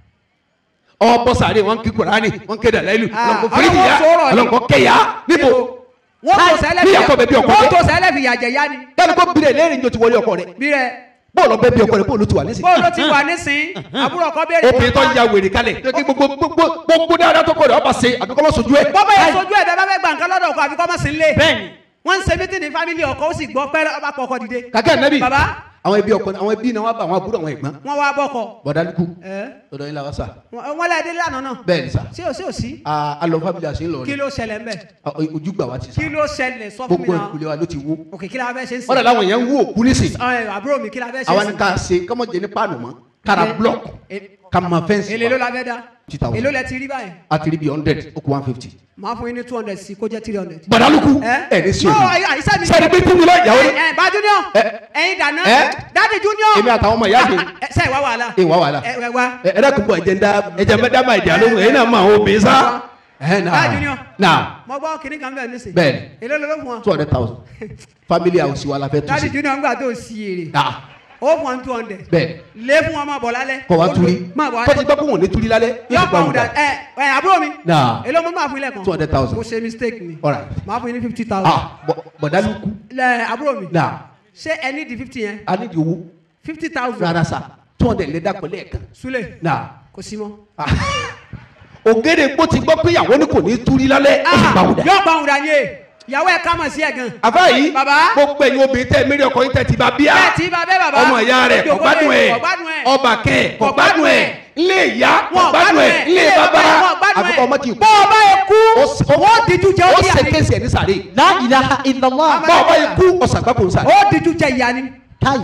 ọ bọ sáré wọn kí kurani wọn ké dàlẹ́lù Ah, ọlọ́nkọ fèrèjì ya ọlọ́run sọ̀rọ̀ ni. ọlọ́nkọ kẹyà níbo wọ́n tó sẹ́lẹ̀ bí ọkọ bẹ bí ọkọ wọ́n bẹ. tó sẹ́lẹ̀ fi yàjẹ̀ yá ni. dáni kó bìrẹ̀ lẹ́rìn ní o ti wọlé ọkọ rẹ̀ bí rẹ̀ bóòlù ọbẹ̀ bí ọkọ rẹ̀ bóòlù ti wà nísìnyí. bó ló ti wà nísìn àbúrò ọkọ béèrè. obìnrin tó ya wèrè kalẹ̀ kí gbogbo gbogbo gbogbo dáadáa tó kọ rẹ̀ ọba ṣe àbíkọ́ lọ sojú ẹ̀. bọ́bá yẹn sojú ẹ̀ bẹ́ẹ̀ bá fẹ́ gbà nǹkan lọ́dọ̀ ọkọ àbíkọ́ mọ̀ sí nílé. bẹ́ẹ̀ni. wọ́n ń ṣe mítìnì fámìlì ọkọ ó sì gbọ́ pẹ́rẹ́ ọba pọ̀ ọkọ dìde. kàkẹ́ ànábì Baba. àwọn ẹbí ọkọ àwọn ẹbí náà wà bá àwọn àbúrò àwọn ẹ̀gbọ́n wọ́n wá bọ́kọ. bọ̀dálùkù ẹ̀ lọ́dọ̀ yín làwọn sà wọ́n wọ́n lẹ́ẹ̀dẹ́ lánàá náà. bẹ́ẹ̀ ni sà sí ò sí ò sí. alọ fábílì àṣẹ ńlọ kí rẹ̀ ló ṣẹlẹ̀ ń bẹ̀. ojú gbà wá ti sà kí ló ṣẹlẹ̀ sọ fún mi gbogbo náà. ìkùlẹ̀ wa ló ti wó òkè kí la fẹ́ ṣe ń wọ́n dà sìn. láwọn yẹn ń wó òkú nísìn Ẹ, àbúrò mi kí la fẹ́ ṣe àwa ń ni sìn. ká ṣe kọ́mọ̀jẹ ní páànù mọ́ kára Eh, block eh, ká ma fẹ́ǹsì èlé ló la fẹ́ dá. 2000. èló lẹ ti rí báyìí. a ti rí bí hundred ó kú one fifty. máa fún yín ní two hundred sí kó jẹ́ three hundred. bọ̀dálùkù ẹ ẹ̀ ní sí No, òní àyè- àyíṣẹ́ mi. sẹ́ni bí kúmi lọ ìyàwó ẹ ẹ bá junior Ẹ. ẹyin dáná Ẹ. dadi junior èmi àtàwọn ọmọ ìyá mi ẹ ṣe ìwà wàhálà ẹ wá wàhálà ẹ ẹ wá ẹ ẹ dẹ́kun bọ̀ ẹ̀jẹ̀ ń dá ẹ̀jẹ̀ ń bẹ́ dá máa ìdí àlóhùn ẹ̀yin náà máa ń obìnrin sá. ẹ̀ Dá junior. náà mo gbọ́ kínní kan bẹ́ẹ̀ nísìn Bẹ́ẹ̀ni. èló ló ló fún wa two hundred thousand family house wa la fẹ́ tún dadi sí. junior ńgbà tó sí èrè Ah, ó fún wa ní two hundred bẹ́ẹ̀ lé fún wa máa bọ̀ lálẹ́ kọ́ wa Ó turi lò- máa bọ̀ kọ́ ti lálẹ́ gbọ́ pé wọ́n ní turi lálẹ́ yọ yóò pa òun dà gbà ẹ ẹ àbúrò mi Náà. èló mo máa fún ilẹ̀ kan 200,000. mo ṣe mistake ni Alright. máa fún yín ní fifty thousand ah bọ̀- bọ̀dálùkù lẹ àbúrò mi náà ṣé ẹ ní di fifty yẹn a ní di owó fifty thousand rárá sa two hundred lè dàpọ̀ lẹ́ẹ̀kan sule náà kò sí mọ́. ah, ògèdè gbó ti gbọ́ pé ìyàwó ni kò ní turi lálẹ́ ó sì gbà wùdà. yọ pa òun dà ní e ìyàwó ẹ ká mọ̀ sí ẹ̀ gan. àbá yìí Bàbá. gbogbo ẹ̀yin obìnrin tẹ́ mẹ́rin ọkọ yín tẹ́ ti bá bíà bẹ́ẹ̀ tí bá bẹ́ẹ̀ bàbá ọmọ ìyá rẹ̀ Ojú kò gbádùn òkúlé, ẹ̀ kò gbádùn ẹ̀. ọba kẹ́ ẹ̀ kò Kò gbádùn gbádùn ẹ̀ ẹ̀. ilé ìyá kò Wọn ò gbádùn ẹ̀ ilé bàbá wọn ò gbádùn ẹ̀. àfikún ọmọ ti kú. bọ́ ọba yẹ kú Ó s- ó- ó díjú jẹ ó ó di ṣe àní kéésì ẹ̀ ní sàré la ilaha illallah. bá ọba yẹ kú ọ̀sàgbàpọ̀ ń sàré. ó díjú jẹ ìyá ni káyì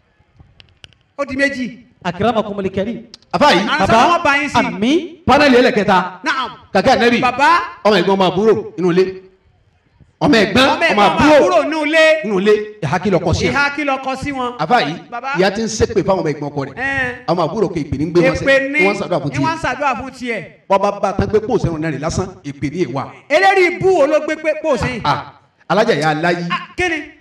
ó di méjì. akramakumul karim. àfa yìí Àwọn sọ wọn bá yín sí. àmín. paneli ẹlẹ́kẹta naam kàkẹ́ ànẹ́bì bàbá ọmọ ẹ̀gbọ́n ọmọ àbúrò inú ilé ọmọ ẹ̀gbọ́n ọmọ ọmọ ẹ̀gbọ́n ọmọ àbúrò àbúrò nù lé inú ilé ìhà kí lọkọ sí ẹ ìhà kí lọ kọ sí wọn. àfa yìí Bàbá. ìyá ti ń ṣépè fáwọn ọmọ ẹ̀gbọ́n ọkọ rẹ̀ Ẹn. ọmọ àbúrò kò ìpè ní gbé wọn sẹ èpè ní wọn ṣàdúrà fún ni wọ́n ń tiẹ̀ ṣàdúrà fún tiẹ̀. bọba bá tán pé pòsè ọ̀nà rẹ̀ lásán ìpè ní ìwà eléyìí ibú wo ló gbé pé pò sí. Ah, alájà yà á láyé Ah, kí ni Ah,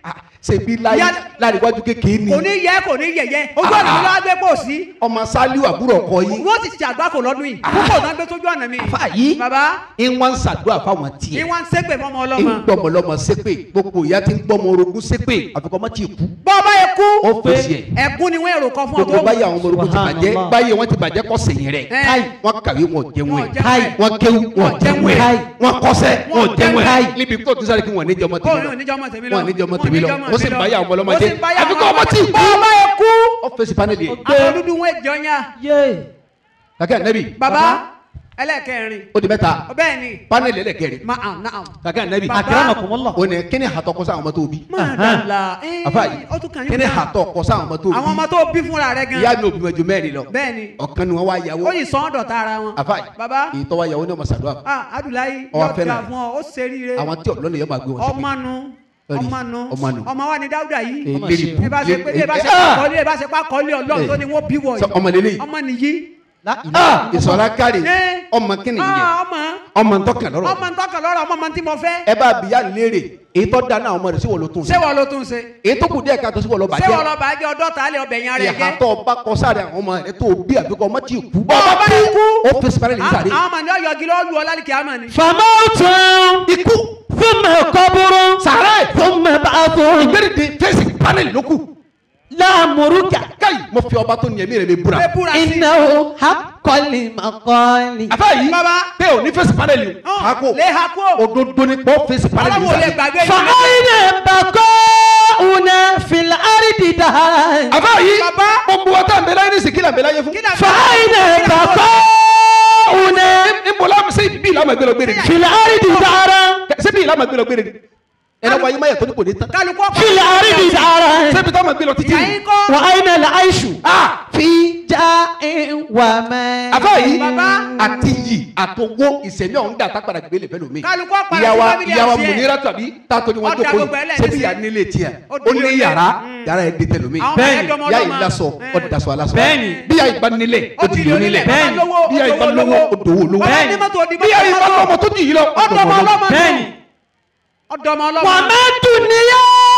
ṣèbí láyé Ìyá- láríwájú kékeré ni kò ní yẹ kò ní yẹyẹ ojú ọ̀nà mi lọ́wọ́ gbé pò sí ọmọ sálíù àbúrò ọkọ yìí wọ́n ti ṣe àgbákò lọ́dún yìí púpọ̀ náà gbé sójú ọ̀nà mi. àfa yìí bàbá ń wá ń ṣàdúrà fáwọn ní tiẹ̀ wọ́n ń ṣépè fọmọ ń ọlọ́mọ. gbọmọ lọmọ ṣépè gbogbo ìyá tí ń gbọmọ orogún ṣépè àfikọ́ mọ́ tí ì kú bọ́ ọba yẹ kú ó fèsì ẹ̀ ẹ̀gún ni wọ́n èrò kan fún ọ gbogbo tó báyìí àwọn ọmọ orogún ti bàjẹ́ Subhanallah. báyìí wọ́n ti bàjẹ́ kọ́ sèyìn rẹ̀ Ẹ̀. káì wọ́n kàwé wọn jẹun Wọn ẹ̀ jẹun káì ẹ̀. wọ́n kéwú wọn jẹun ẹ̀ Káì. wọ́n kọ́sẹ́ wọn Wọn jẹun jẹun ẹ̀ ẹ̀. níbi tó ti sáré kí wọ́n níjọ́ ọmọ kó tèmi ní lọ oníjọ́ ọmọ tèmi lọ wọn níjọ́ ọmọ Wọn tèmi lọ níjọ́ ọmọ ó sì ń tèmi báyà lọ. ọmọ ọlọ́mọ Ó sì jẹ́ ń báyà àfikọ́ ọmọ ọmọ tí ì kú bọ́ ọba yẹ kú ó fèsì pánẹ́lì yẹn àwọn dúdú wọn èjọ yá yé kàkẹ́ ànẹ́bì bàbá ẹlẹ́kẹrin ó di mẹ́ta bẹ́ẹ̀ ni pánẹ́lì ẹlẹ́kẹrin ma ah naam kàkẹ́ ànẹ́bì Bàbá. akramakumullah ó ní kíni àtọ́ kọ́ sáwọn ọmọ tó bí mọ̀ọ́dàlà àfa yìí ó tún kàn yín kíni náà. àtọ́ kọ́ sáwọn ọmọ tó bí àwọn ọmọ tó bí fúnra rẹ gan ìyá mi ò bímọ ju mẹ́rin lọ bẹ́ẹ̀ ni ọ̀kan ni wọ́n wá yàwó ó yìí sọ ọ́ dọ̀tá ara wọn àfa yìí bàbá èyí tó wá yàwó ní ọmọ sàdúrà ah adùláyé Ọwọ́ yóò fẹ́ràn dà rẹ̀. fún ọ ó ṣe ríire àwọn tí ọ̀lọ́nà yẹn máa gbé wọn sí ọmọ nu Ẹ̀rí, ọmọ nu ọmọ nu. ọmọ wa ni dáúdà yìí Eh, Ọmọ lérí ṣe. bú, bí ẹ bá ṣe pé bí ẹ bá ṣe Ah! pàkọ́lé ẹ bá ṣe pàkọ́lé ọlọ́run tó ni wọ́n bí wọ̀ Sọ ọmọ lélẹ́yìí. ọmọ nìyí la Ah, ilaha ìsọ̀rọ̀ kárí Eh. ọmọ kíni yẹn Ah, ọmọ ọmọ ntọ́kàn lọ́rọ̀ ọmọ ntọ́kàn lọ́rọ̀ ọmọ ọmọ tí mo fẹ́ ẹ bá bìyà léèrè èyí tó dáná àwọn ọmọ rẹ̀ sí wọ́n ló tún ṣé wọ́n ló tún ṣe èyí tó kù díẹ̀ ká tó sí wọ́n lọ ṣé wọ́n bàjẹ́ lọ bá jẹ́ ọdọ́ tàálẹ̀ ọbẹ̀ yẹn rẹ̀ ìhà jẹ́ tó bá kọ sáré àwọn ọmọ rẹ̀ tó bí àbíkọ ọmọ tí ì kú Bọ́ ọba yìí kú. ó fèsì parẹ́ lè sáré àwọn ọmọ ní ọyọ gílọ́ lu ọlálìkì àmọ́ ni famawtun ikú thumma qabrun sàrẹ́ thumma ba'thun ìgbẹ́rìndín fèsì panel ló kù láàmúrúkà káyì mo fi ọba tó ní ẹ̀mí rẹ̀ mi búra pé búra sí innahu haqqal maqali àbá yìí Bàbá. pé ò ní fèsì panel yìí Hàn, hako lè ha kú o. òdodo ni pọ́ fèsì panel yìí ọlọ́run ò lè sáré gbàgbé fa ìlú ayna baqauna fil ardi daharan àbá yìí Bàbá. gbogbo wa tá à ń bẹ láyé ní sìkìlà ń bẹ láyé fún Kí là ń fa ayna baqauna níbo lámù sí bí ìlànà gbé lọ gbére ni fil ardi daharan sí bí ìlànà gbé lọ gbére ni ẹnì wáyé máyà tó ní kò ní tán kálukú ọ̀pá fil ardi daharan sẹ́bi táwọn máa gbé lọ títí ìyá yín kọ́ wa ayna al-aishu ah fi ja'in wa man àbá yìí Bàbá. àti yìí àtọwọ́ ìsẹ̀mí ọ̀hún dà tápàdà gbélé fẹ́ lómi Kálukú ọ̀pá ìyàwó rẹ̀ sí family ìyàwó house yẹn. múnira tàbí tààtò ni wọ́n Ọ̀dà jókòó gbogbo yìí ẹlẹ́ni sẹ́bi sí. yà nílé tiẹ̀ Ó ó di ní oyè. yàrá Mm. yàrá yẹn dé tẹlomi àwọn Bẹ́ẹ̀ni, ẹ̀dọ́ ọmọ yà ọlọ́mọ. yìí lásọ Eh. ọ̀dì dasọ alásọ Bẹ́ẹ̀ni. bí yà yìí bá nílé ó ó ti di di yìí onílẹ̀ nílẹ̀ bàbá Bẹ́ẹ̀ni. lówó bí yà yìí bá ó lówó ó dòwó lówó bàbá ní mọ́tò òdìbò bí yà yìí bá lọ́mọ tó jì yìí lọ ó ọ̀dọ̀ dòwó ọmọ lówó ọlọ́mọ Bẹ́ẹ̀ni. ọ̀dọ̀ ọmọ ọlọ́mọ wa ma dunya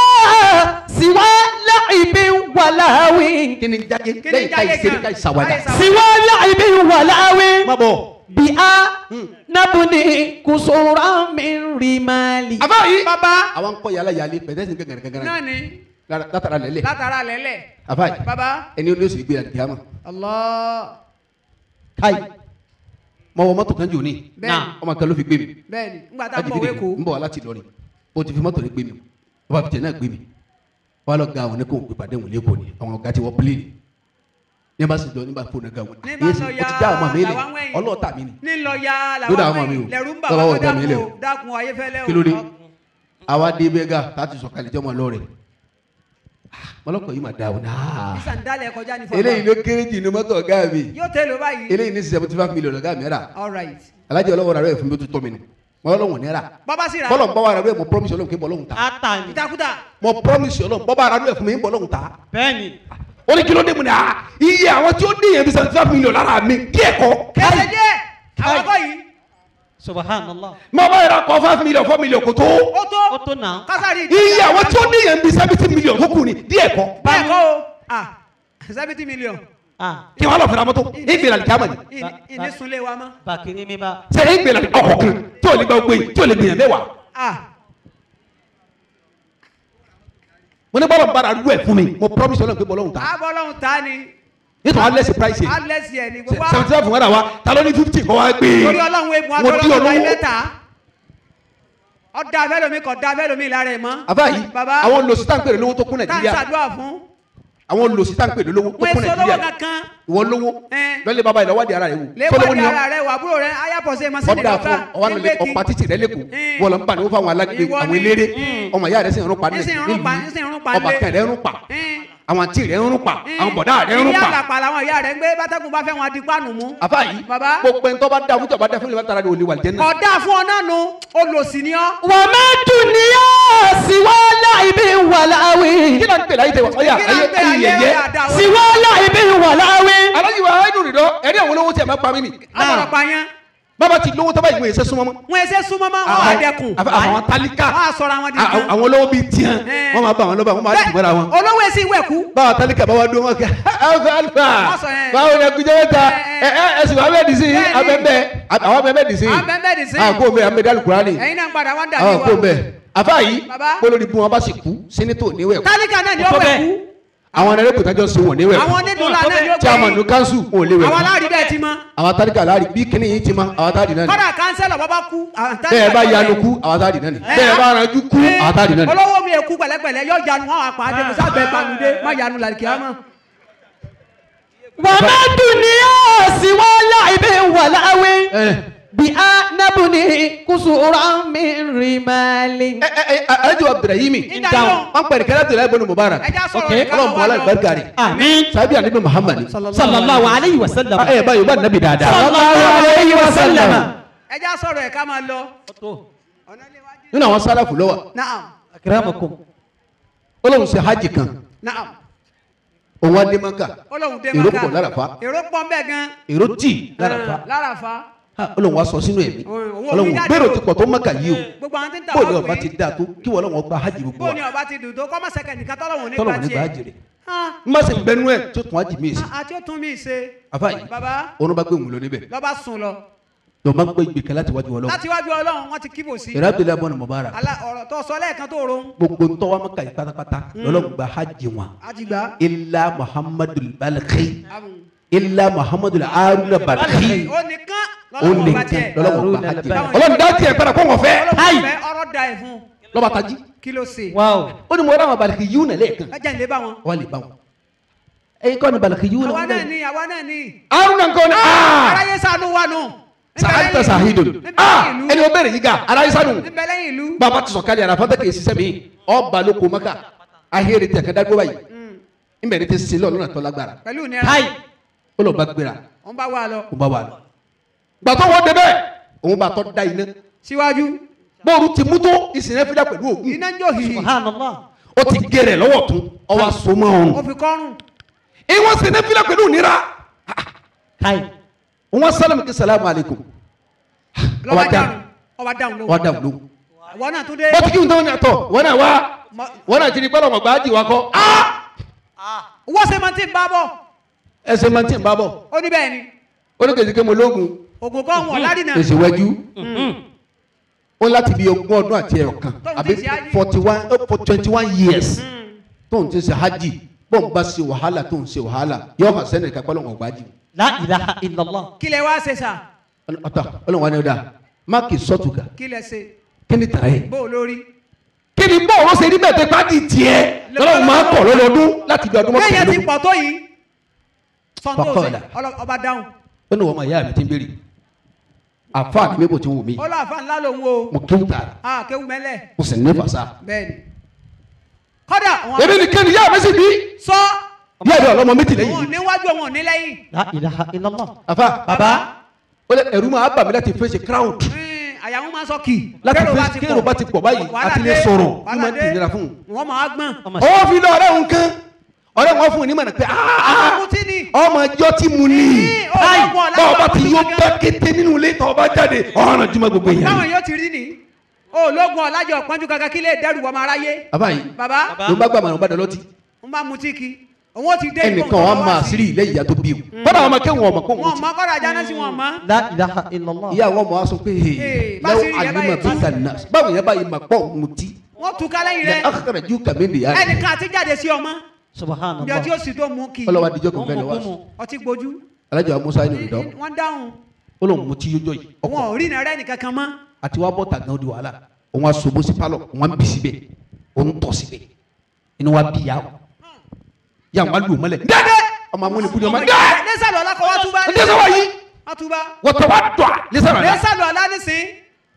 siwa la'ibin wa lahwin kí ni jáde Kí ni lẹ́yìn ká jáde ìṣeré gan? ká ìṣàwádà Ká ìṣàwádà. siwa la'ibin wa lahwin má bọ̀ bi'a nabni kusuran min rimali àbá yìí bàbá àwọn ń kọ́ yàrá yàlẹ́ pẹ̀tẹ́sì gẹ́gẹ́rẹ́gẹ́rẹ́ náà ni látara lẹ́lẹ̀ látara lẹ́lẹ̀ àbá yìí bàbá ẹni olóṣèlú gbé àdìyàmọ̀ Allah kai mọ wọ mọ́tò kan jò ní bẹ́ẹ̀ni ọmọ kan ló fi gbé mi bẹ́ẹ̀ni ńgbà tá a bọ̀ ajibide wéko ń bọ̀ wá láti Ìlọrin o ti fi mọ́tò rẹ gbé mi o bá fi tẹ̀ náà gbé mi wọ́n á lọ ga àwọn oníkó òpè pàdé òun lẹ́kọ̀ọ́ ni àwọn ọ̀gá ti wọ́n pílẹ̀nì ní bá sì lọ nígbà fóònù ga wọn ní bá lọ ya o ti já ọmọ mi lẹ làwọn wẹ̀yìn. ọlọ́ọ̀tà mi ni ní lọ ya Ló dà làwọn àwọn mi o. wẹ̀yìn lẹ́rú ń bà Lọ́wọ́ wá ọ̀gá mi lẹ̀ dákun o. o dákun ayéfẹ́lẹ́ o kí ló dé àwa dé bẹ́gà láti sọ̀kalẹ̀ jẹ́ ọmọ lọ́rẹ̀ mọlọ́kọ̀ yìí mà dá o náà sísan dálẹ̀ kọjá ní eléyìí ló kéré jù ní mọ́tò ọ̀gá mi yóò tẹ́ ló báyìí eléyìí ní seventy five million ọ̀gá mi rà all right alájẹ ọlọ́wọ́ rà rẹ̀ fún mi ó tún tọ́ mi nù mọ́ ọlọ́wọ́ ní rà bàbá sì rà bọ́lọ̀ ń bá wa rà rẹ̀ mo promise ọlọ́run kí n bọ́ lọ́hùn ta atani kútakúta mo promise ọlọ́run bọ́ bá rà rẹ̀ fún mi ń bọ́ lọ́hùn ta bẹ́ẹ̀ni ó ní kí ló dé mu ní a iye àwọn tí ó dé yẹn bí seventy five million lára mi díẹ̀ kọ́ kẹsẹ̀ díẹ̀ àwọn akọ yìí subhanallah mo bá yẹra kọ́ five million four million kò tó ó tó ó tó náà kásárì iye àwọn tí ó dé yẹn bí seventy million tó kù ni díẹ̀ kọ́ bẹ́ẹ̀ kọ́ o ah seventy million ah kí wọ́n lọ fẹ́ra mọ́tò ìgbéra ní kíámà ni ìní- ìní sunlé wa mọ́ bakiri mi ba ṣe ìgbéra ní ọkọ̀ kan tí ò lè gba gbé tí ò lè gbìyànjú mẹ́wàá ah mo ní bọ́lọ̀ ń bára rú ẹ̀ fún mi mo promise ọlọ́run pé bọ́lọ́run ta abọ́ ọlọ́run ta ni nítorí wọn lẹ́sìn price yẹn alẹ́sì ẹ̀ ní gbogbo seventy five wọn rà wá ta ló ní fifty kọ́ wá gbé torí ọlọ́run egun mo dí adọ́lọ́run ọba olówó ilé ta ọ̀dà abẹ́lómi kọ̀ da abẹ́lómi lára ẹ̀ mọ́ àbá yìí bàbá àwọn olùsí tá ń pèrè lówó tó kún tá à ń nàìjíríà ṣàdúrà fún àwọn olùsí tá ń pèrè lówó tó wọn kún èso lówó nàìjíríà kankan ìwọ lówó Ẹ́n. lọ́lẹ̀ bàbá ìlọ́wádìí ara rẹ̀ wò sólówó léwádìí ni ọ́ ara rẹ wà àbúrò rẹ ayápọ̀sẹ̀ mọ́sílẹ̀ ọ̀dà fún ọwọ́ nílé ọ̀pá títì rẹ̀ lẹ́kọ̀ọ́ Ẹ́n. wọ́n lọ ń bà ní wọ́n fáwọn alágbègbè Ìwọ àwọn ni. eléré Ẹ́n. ọmọ ìyá rẹ̀ sì ń rún pa Ní sì ń rún pa, ní sì ń rún pa ọba lé. kan rẹ̀ ń rún pa Ẹ́n. àwọn àǹtí rẹ̀ ń rún pa Ẹ́n. àwọn bọ̀dá rẹ̀ ń rún ilé pa àlàpà làwọn ìyá rẹ ń gbé bátẹ́kùn bá fẹ́ wọn di pánù mú àfa yìí Bàbá. gbogbo ẹni tó bá dá fún tó bá dá fún ìlú tara ni olè wà lìjẹ́ náà ọ̀dà fún ọ náà nu olòsì ni ọ́ wa ma dunya siwa la'ibin wa lahwin kí ló ń pè láyé tẹ wá ọyà kí ló ayé ń pè ayé ayé yẹyẹ ọ̀dà siwa la'ibin wa lahwin alájí wa ayé dùn rìndọ́ ẹ̀rí àwọn olówó tí ẹ máa pa mí nì àbọ̀rọ̀ pààyàn bàbá ti lówó tọ́ba ìwé ìṣẹ́ súnmọ́ mọ́. wọn ẹsẹ súnmọ́ máa wọn àdẹkùn àfa- àwọn tálíkà wọn àsọra wọn di à- kan àwọn olówó bíi tiẹ̀ Eh. wọ́n máa bá àwọn lọ́ba wọ́n máa dùn mọ́ra wọn. olówó èsì ìwẹ̀kú báwa tálíkà bá wa dún wọn kẹ alfa alfa Wọ́n sọ yẹn. báwo ni ẹkúnjẹ mẹ́ta ẹ ẹ ẹsìn wa bẹ́ẹ̀ dì sí Bẹ́ẹ̀ni. abẹ́bẹ́ àwọn abẹ́bẹ́ dì sí abẹ́bẹ́ dì sí. àkó bẹ́ẹ̀ amẹ́dá alukurani ẹ̀yin náà ń padà wọn dàbí àwọn àkó wa bẹ́ẹ̀ afa yìí Baba. kólórí bí wọn bá sì kú sínítò níwẹ̀ kú tálíkà náà ni ó Ọ̀tọ̀ wẹ̀ bẹ́ẹ̀. kú àwọn ẹ̀rẹ́ kòtàjọ́ sí wọn níwẹ̀ àwọn kú onídùúlà náà ni ó tí a mọ̀ ní gbẹ̀yìn kánṣu wọn ò lè wẹ̀ àwọn kú aláàrí bẹ́ẹ̀ ti mọ́ àwọn tálíkà láàrin bí kíní yìí ti mọ àwọn táàdì náà ni kọ́dà kánsẹ́lọ̀ bọ́ bá kú àwọn tálíkà bẹ́ẹ̀ bá náà yanu ni. kú àwọn táàdì náà ni Eh, bẹ́ẹ̀ bá ranjú kú eh, àwọn táàdì náà ni. olówó mi èkú pẹ̀lẹ́pẹ̀lẹ́ yóò yanu wọn àpá àdé musa bẹ́ẹ̀ panude má yanu làlìkì àmọ́. وما الدنيا سوى لعب ولهو Eh. بأنبني كسورا من رمال ẹ ẹ ẹ alhaji abdulrahimi Ìdá yóò. wọn pẹ̀lú kẹlẹ́ tó lẹ́gbẹ̀ẹ́ mubara ẹja sọ̀rọ̀ Okay. rẹ̀ ká ọlọ́run máa bọ́lá wá lọ. ìbárikari آمين sábì àníbi muhammad صلى الله عليه وسلم ẹ báyìí bá nàbì dáadáa صلى الله عليه وسلم ẹja sọ̀rọ̀ ẹ̀ ká máa lọ. ọ̀nà ilé wájú. nínú àwọn sálàfù lọ́wọ́ naam أكرمكم ọlọ́run ṣe hajj kan naam òun adé maka olóhùn dé èrò maka pọ̀ lárafa èrò pọ̀ ń bẹ̀ gan. èrò tì lárafa lárafa Ha, ọlọ́run wa sọ sínú ẹ̀mí Òun- òun ò ọlọ́run ní jáde gbèrò o. ti pọ̀ tó maka yìí o gbogbo àwọn tí ń ta bóòlù wá ọba pé ti dáa tó kí wọ́n lọ́wọ́ gba hajj gbogbo wa bóòlù ọba ti dùn tó kọ́ mọ̀sẹ̀kẹ̀ nìkan tọ́lọ́hùn nípa tọ́lọ̀ nígbà hajj tiẹ̀. rẹ̀ Ah, n má ṣe bẹnu ẹ̀ tó tún hajj mi sí àti ó tún mí ṣe. afa yìí baba òun bá gbé òun lọ níbẹ̀ lọ́ba sùn lọ. lọ máa ń gbé ìgbèkẹ́ láti wájú ọlọ́run láti wájú ọlọ́run wọ́n ti kíbò sí. ìrẹ́ abdulayi abọ́ni mọ̀bára Alá ọ̀rọ̀ tó sọ lẹ́ẹ̀kan tó ro. gbogbo ntọ́wá maka yìí pátápátá lọ́lọ́run gba hajj wọn àjìgbá. illa muhammadu balqi illa muhammadu haruna balqi ó nìkan ó lọ́lọ́wọ́ lè bá tán tiẹ̀. lọ́lọ́run gba hajj Haruna ọlọ́run dá tiẹ̀ padà kó wọ́n fẹ́ ọlọ́wọ́ fẹ́ ọ̀rọ̀ da ẹ̀ fún. lọ́ba tají kí ló ṣe. واو ó ní mo rà wọn balqi yìí nà lẹ́ẹ̀kan kájà ń lé bá wọn. wọ́n lè bá wọn ẹ̀yin kọ́ ni balqi yìí àwa náà nà ni àwa náà ni. haruna nǹkan ni aa aráyé sànú wa nù. sahadita sahidun aa ẹni o bẹ̀rẹ̀ yìí ga ara yìí sanu níbẹ̀ lẹ́yìn ìlú. bàbá ti sọ kárí ara fata kì í ṣiṣẹ́ mi ọ baloko maka ahéré tẹ̀ kẹ́dá gbọ́ báyìí nbẹ̀rẹ̀ ti sílẹ̀ ọlọ́run àtọ́ lágbára pẹ̀lú ìnira. هاي ó lọ bá gbéra wọ́n bá wà lọ. ó bá wà lọ gbàtọ́ wọ́n débẹ̀ òun bá tọ́ da iná síwájú bóòrù ti mú tó ìsìn fídà pẹ̀lú òògùn iná ń jó hìhì. سبحان الله ó ti gẹrẹ lọ́wọ́ tún ọwọ́ sọmọ ó ọrùn fi kọ́rùn. ìwọ́n sì ní fídà pẹ̀lú ìnira هاي òun sálámù kí salamu alaykum lọ́ba Ọba dáhùn. dáhùn ọba dáhùn ló. wọ́n dà wọ́n àwọn náà tún dé. bó ti kí n tó ní àtọ̀ wọ́n náà wá wọ́n náà ti di pẹ́lú ọmọ gbáàdì wa kọ́ wọ́n ṣe máa ti ń bá bọ̀. ẹsẹ̀ máa ti ń bá bọ̀ ó ní bẹ́ẹ̀ ni ó ní kèsì ké mo lóògùn ògùn kan wọ̀ ládìnà. èsì wẹ́jú ó láti bí ogún ọdún àti ẹ̀yọ̀ kan Tóun àbí ti ṣe hajj. forty one for twenty one years tóun ti ṣe hajj bóun bá ṣe wàhálà tóun ṣe wàhálà yóò hàn sẹ́ni ká pẹ́lú ọmọ gbáàdì لا إله إلا الله kí lẹ wá ṣe sà ọ̀tá ọlọ́wọ́n ni ó dáa má kì í sọ́tù ká kí lẹ ṣe kí ni tàrà yẹ bó o lórí. kí ni bọ́ọ̀ wọ́n ṣe rí bẹ́ẹ̀ tẹ́ pàdé tiẹ̀ lọ́wọ́ máa kọ̀ lọ́dọọdún láti bí ọdún kéèyàn ti mọ́kànlélógún pọ̀ tó yìí. sọ́ńtò ṣe Faqala. ọlọ- ọba dáhùn. ó ní wọ́n máa yá mi ti ń béèrè àfa àti mébò tí ń wù mí ó lọ àfa ńlá lòun o. mo kéwù tààrà a kéwù mẹ́lẹ̀. mo sì ní fàṣà. bẹ́ẹ̀ ni. kọ́dà àwọn èmi nìkan ni yá mi sì bí sọ yá mi ọlọ́mọ méjì òun lẹ́yìn ò mi. níwájú òun ò ní lẹ́yìn. لا إله إلا الله àfa bàbá ó lẹ ẹ̀rù máa bà mí láti fèsì crowd mm, àyà wọn máa sọ kì. láti Kérò bá fèsì ti kéèrò bá ti pọ̀ báyìí wàhálà àti lè dé, sọ̀rọ̀ ó wàhálà máa ń dé. tìnira fún un. wọ́n máa gbọ́n. ọmọ ó fi lọ ọ̀rẹ́ òun kan ọ̀rẹ́ wọn fún un nímọ̀ pé àwọn tí ni. ọmọ ẹjọ́ tí mu ní Ní, ó lọ́gbọ́n ọ̀la bọ́ọ̀ bá ti ọ̀la yóò ọ̀la bá kété nínú ilé tọ́ ọba jáde ọ̀ràn jùmọ̀ gbogbo èèyàn. báwọn yóò ti rí ni. ológun ọ̀làjọ pọ́njú kankan kí lè dẹ́rù wọ́n máa ráyé. bàbá yìí bàbá ló bá gbàmọ̀ ló bá dọ̀lọ́tì ń bá mutí ki òun ó ti dé ẹnìkan wa máa sírí ilé ìyá tó bí o bọ́dà àwọn ọmọ kéwọn ọmọ kó wọn wọn ti mọ kọ́ra ajá náà sí wọn mọ́. لا إله إلا الله ìyá àwọn ọmọ wa sọ pé Ee, bá lẹ́wọ́ sírí yẹn àlùmọ̀ báyìí- tó kà nà báwo yẹn báyìí mà pọ̀ mutí wọ́n tú ká lẹ́yìn lẹ́ rẹ̀ akara ju kàmí nìyá rẹ̀ ẹnìkan àti jáde sí ọmọ سبحان bí ọtí الله ó sì tó mú kí ọlọ́wà díjọ́ kan fẹ́ lọ wá Ọmọ ọtí gbójú alájọ wa musa inú ìdán wọ́n dáhùn ó lóun mutí yójó yìí wọn ọkọ̀ ò rí iná rẹ̀ nìkan kan mọ́ àti wàá bọ́ tàgán di wàhálà òun aṣọ́bó sí pálọ̀ òun á bì síbẹ̀ òun tọ̀ síbẹ̀ inú wa bí yà wò yà wọn lù mọ́lẹ̀ dẹ́dẹ́ ọmọ amúni bùdó ọmọ dẹ́ lẹ́sàlọ́ ọlá kọ́ wá túbá ẹ dẹ́sẹ̀ wá yìí wá túbá wọ́tọ̀ wá dọ̀ lẹ́sàrà la lẹ́sàlọ́ ọlá nísìn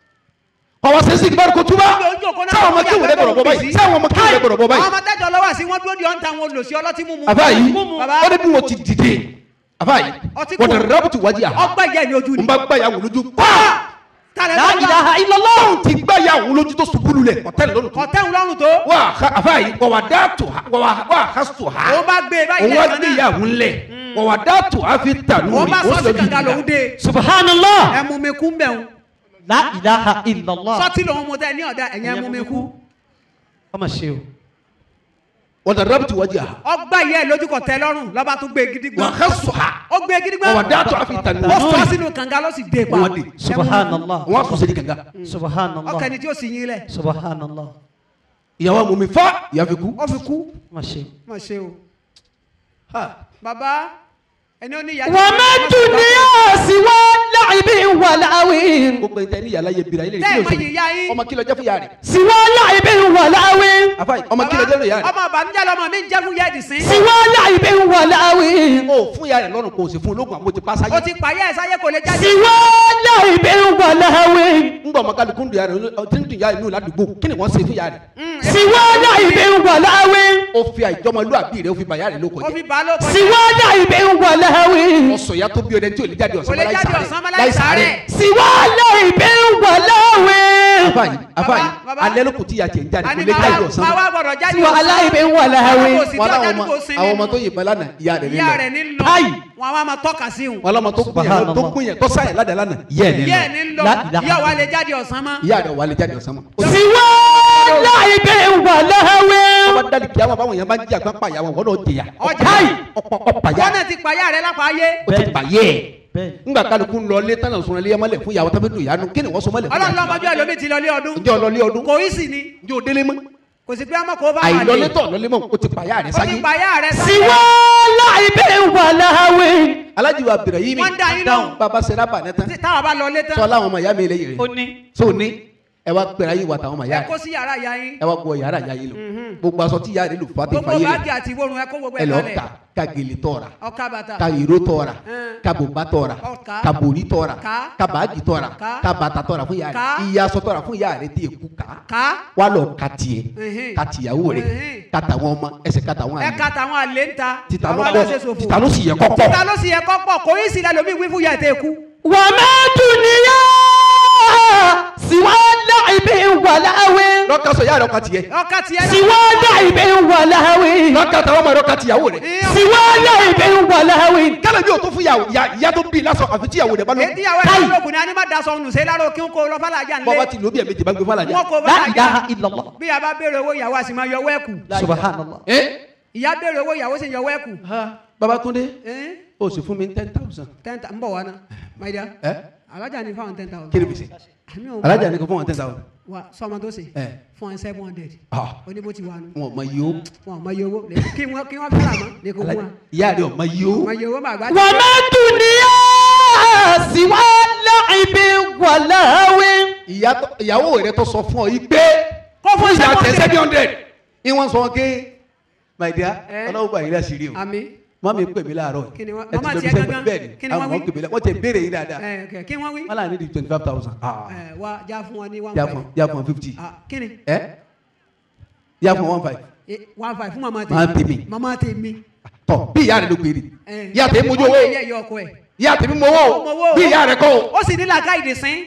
ọwọ́ sẹ́sì ìgbàlù kò túbá ojú òkú náà sáwọn ọmọ kéwù rẹ gbọdọ̀ bọ́ báyìí sáwọn ọmọ kéwù rẹ gbọdọ̀ bọ́ àwọn báyìí ọmọ tẹ́jọ lọ́wọ́ sí wọ́n dúró di ọ̀ǹtà wọn lòsí ọlọ́tí mímu àbá yìí bàbá ó ní bí wọ́n ti dìde àbá yìí Ọtí wọ́n kò- dẹ̀ rábùtù wájú àhá ọgbà ìyá ni ojú n ni bá gbá yà wò lójú paa tàlẹ́ La lọ́wọ́ ilaha illallah. ti gbá ya òun lójú tó ṣubú lulẹ̀ ọ̀tẹ́lẹ̀ lọ́nà tó. kọ̀tẹ́hùn lọ́rùn tó wà á àfa yìí wà wà dá tó ha wà wà á tó ha. òun bá gbé e báyìí òun wá lẹ́ẹ̀kan gbé náà ìyàwó ńlẹ̀ wà wà dá tó a fi tà lórí. òun bá ó sọ́ọ̀sì sọ kànga yìí lòún dé Subhanallah. ẹ mú mi kú ń bẹ̀ ń La ilaha illallah. sọ́ọ̀tì lòún mú tẹ́ ní ọ̀dà ẹ̀yẹ mú mi kú Ọmọ ṣe o. wọ́n dà rábìtì wájú ha. ọgbà yẹ lójú kọ̀tẹ́ lọ́rùn lọ́ba tún gbé gidi wà gbọ́n á sọ ha. ó gbé gidi wà wà gbọ́n dá tó a fi tà ó lórí. sọ sínú kànga ló sì dé pa Wọ́n dé. Subhanallah. wọ́n á sọ sẹ́ni kankan. Subhanallah. ọkàn ni tí ó sì yín lẹ̀ Subhanallah. ìyàwó àmọ́ mi fa ìyá fi kú. ó fi kú Ọmọ ṣe. má ṣe o bàbá ẹni ó ní ìyá وما الدنيا سوى لعب ولهو gbogbo ẹni tẹ ní yàrá yẹ bira ilé tẹ́ ẹ̀ mọ ìdílé ìyá yín ọmọ kìlọ̀ jẹ́ fún yàrá rẹ̀. سوى لعب ولهو afa yìí ọmọ kìlọ̀ jẹ́ fún yàrá rẹ̀. ọmọ ìbànújẹ́ lọmọ mi ń jẹ́ fún yẹ́ẹ̀dì sí سوى لعب ولهو o fún yàrá rẹ̀ lọ́rùn kò sí fún ológun àbò ti pàṣẹ. ó ti pààyà ẹ̀ sáyé kò lè jáde سوى لعب ولهو ń gbọ́ ọmọ kálukú ń dùn yàrá rẹ̀ tí ń dùn yàrá inú ládùúgbò kí ni wọ́n ṣe fún yàrá rẹ̀. Mm, سوى لعب ولهو ó fi àìjọmọlúwàbí rẹ̀ ó fi bà yàrá rẹ̀ ló ó kọjá. fi bàá ló kọjá سوى لعب ولهو ọ̀sọ̀ ya tó bí ọdẹ tí ò lè jáde kò ọ̀sán lè láì jáde sàárẹ̀ ọ̀sán mọ́ láì sàárẹ̀ سوى لعب ولهو afa yìí afa yìí Baba, baba. alẹ́ ló kù tí ya tiẹ̀ ń jáde kò àní lè máa jáde wá- ọ̀sán máa mọ́. wá gbọ́dọ̀ jáde سوى لعب Àwọn ولهو kò sí wọn tí ọjà láwọn ní ọmọ kò sí àwọn ọmọ nínú tó yìnbọn lánàá ìyá rẹ̀ ìyá rẹ̀ nílò ní lọ Ayi. wọn a máa tọ́ka sí òun wọn lọmọ tó kún yẹn tó Subhanallah. kún yẹn tó sáyẹn ládàá lánàá ìyá ẹ̀ ìyá ẹ̀ nílò ní lọ La ilaha ìyá wa lè jáde ọ̀sán mọ́ ìyá rẹ̀ wà lè jáde ọ̀sán mọ́. سوى لعب ولهو ọba dálì kí àwọn báwọn yẹn bá ń jí àgbọn pa ìyá wọn wọn náà jẹyà. ọjà ọ̀pọ̀ ọ̀pọ̀ yá wọn náà ti pààyà rẹ̀ lápá ayé ó ti bàyẹ̀ ẹ̀. bẹ́ẹ̀ ńgbà kálukú ń lọ ilé tánà sọ̀rọ̀ ilé mọ́lẹ̀ fún ìyàwó tábìlì ìyanu kí ni wọ́n sọ mọ́lẹ̀ fún ọlọ́run ìyàwó. lọ́mọdé ẹlòmíì ti lọlé ọdún ǹjẹ́ ọlọ́lé ọdún kò í sì ni ǹjẹ́ o délé mọ́ kò sí pé ọmọ kò bá wà àìlọlé lé tọ̀ lọlé mọ́ o ti pàyà rẹ̀ ó ti sáyé. pààyà rẹ̀ سوى لعب ولهو alájí wa bẹ̀rẹ̀ yìí mi Wọ́n dá yín lóhùn. bàbá sẹ́ra bà ní tán táwa bá lọlé sọ tán láwọn ọmọ ìyá mi lè yẹrẹ ó ní so ní ẹ wá pẹ̀rẹ̀ ayé wa táwọn ọmọ ìyá ẹ kó rẹ̀ sí yàrá ìyá yín ẹ wá gbọ́ yàrá ìyá yìí lọ gbogbo aṣọ tí ìyá rẹ̀ lò fà ti gbogbo fà yé báàgì rẹ̀ àti ìwòrùn ẹ kó gbogbo ẹ ẹ lọ kalẹ̀ ka ka gèlè tọ̀ra ọkà bàtà ka ìró tọ̀ra Ẹn. ka bòbá tọ̀ra Ọ̀ka. ka bòrí tọ̀ra Ká. ka bàájì tọ̀ra Ká. ka bàtà tọ̀ra fún ìyá Ká. rẹ̀ iye aṣọ tọ̀ra fún ìyá rẹ̀ tí èkú ká ká wà lọ ka tiẹ̀ Ẹhìn. ka tìyàwó rẹ̀ Ẹhìn. ka tàwọn ọmọ ẹsẹ̀ ka tàwọn ẹ àlè ká tàwọn àlè ń ta tìta ló àwọn pọ̀ aláṣẹ ṣòfò tìta ló sì yẹ kọ́ pọ̀ títà ló sì yẹ kọ́ pọ̀ kò í sì lẹ́lòmíì wí fún ìyá ẹ̀ tẹ́ kú وما الدنيا سوى لعب ولهو lọ́ka sọ ìyá rẹ̀ ọkà tiẹ̀ ọkà tiẹ̀ náà سوى لعب ولهو lọ́ka tàwọn ọmọ rẹ̀ ọkà tìyàwó rẹ̀ Ìyá- سوى لعب ولهو kálọ̀ bí o tó fún ìyá ìyá tó bí lásán àfi tíyàwó rẹ̀ bá lọ ètí ìyàwó ẹ̀ lókun ni a ní má da sọnù sí lárò kí n kó lọ fàlàjà bọ́ba ńlẹ̀ ti lóbi ẹ̀mejì bá gbé fún alájà wọn kó لا إله fàlàjà إلا الله bí a bá béèrè owó ìyàwó a sì máa yọ owó ẹ̀ kù سبحان الله ẹ́ ìyá béèrè owó ìyàwó sì ń yọ owó ẹ̀ kù Babátúndé Ẹ́n, o sì fún mi ten thousand ten ta- ń bọ̀ wá ná my dear ẹ́ alájà ní fáwọn ten thousand kí ni bìsẹ̀ àmì òun alájà ní kò fún wọn ten thousand wa sọmọ tó ṣe ẹ̀ fún ẹ seven hundred ah oníbó ti wà nù wọn ò mọ iye o wọn ò mọ iye owó lè- kí wọn kí wọn fẹ́ràn mọ́ lè kó fún wa ìyá rẹ̀ ò mọ iye o mọ iye owó màgbá وما الدنيا سوى لعب ولهو ìyá tó- ìyàwó rẹ̀ tó sọ fún ọ yìí pé kó fún ìyá tẹ seven seven hundred hundred ìwọ̀n sọ ké my dear Ẹ́. ọlọ́wọ́ bá yìí láṣìírí o àmì mọ́mí pè mí láàárọ̀ Kí ni wọ́n- ẹ ti màmá lọ tiẹ̀ bí sẹ́gbẹ̀ gangan? bẹ́ẹ̀ ni Kí ni wọ́n àwọn wí? pè mí láàárọ̀ wọ́n ti béèrè yín dáadáa ẹ kẹ kí wọn wí wọ́n là ní di twenty five thousand ẹ wa já fún wọn ní one yà five fún yà fún fifty ah kí ni ẹ yà fún one five Eh, one five fún mama Màmá tèmi tèmi. mama tèmi tọ bí ìyá rẹ̀ ló pè é ẹ ìyá tèmi mójú ọmọ owó ẹyẹ yọ ọkọ ẹ ìyá tèmi mọ owó Ó mọ owó. bí ìyá rẹ̀ kọ́ o. ó sì ní làákà ìdìsín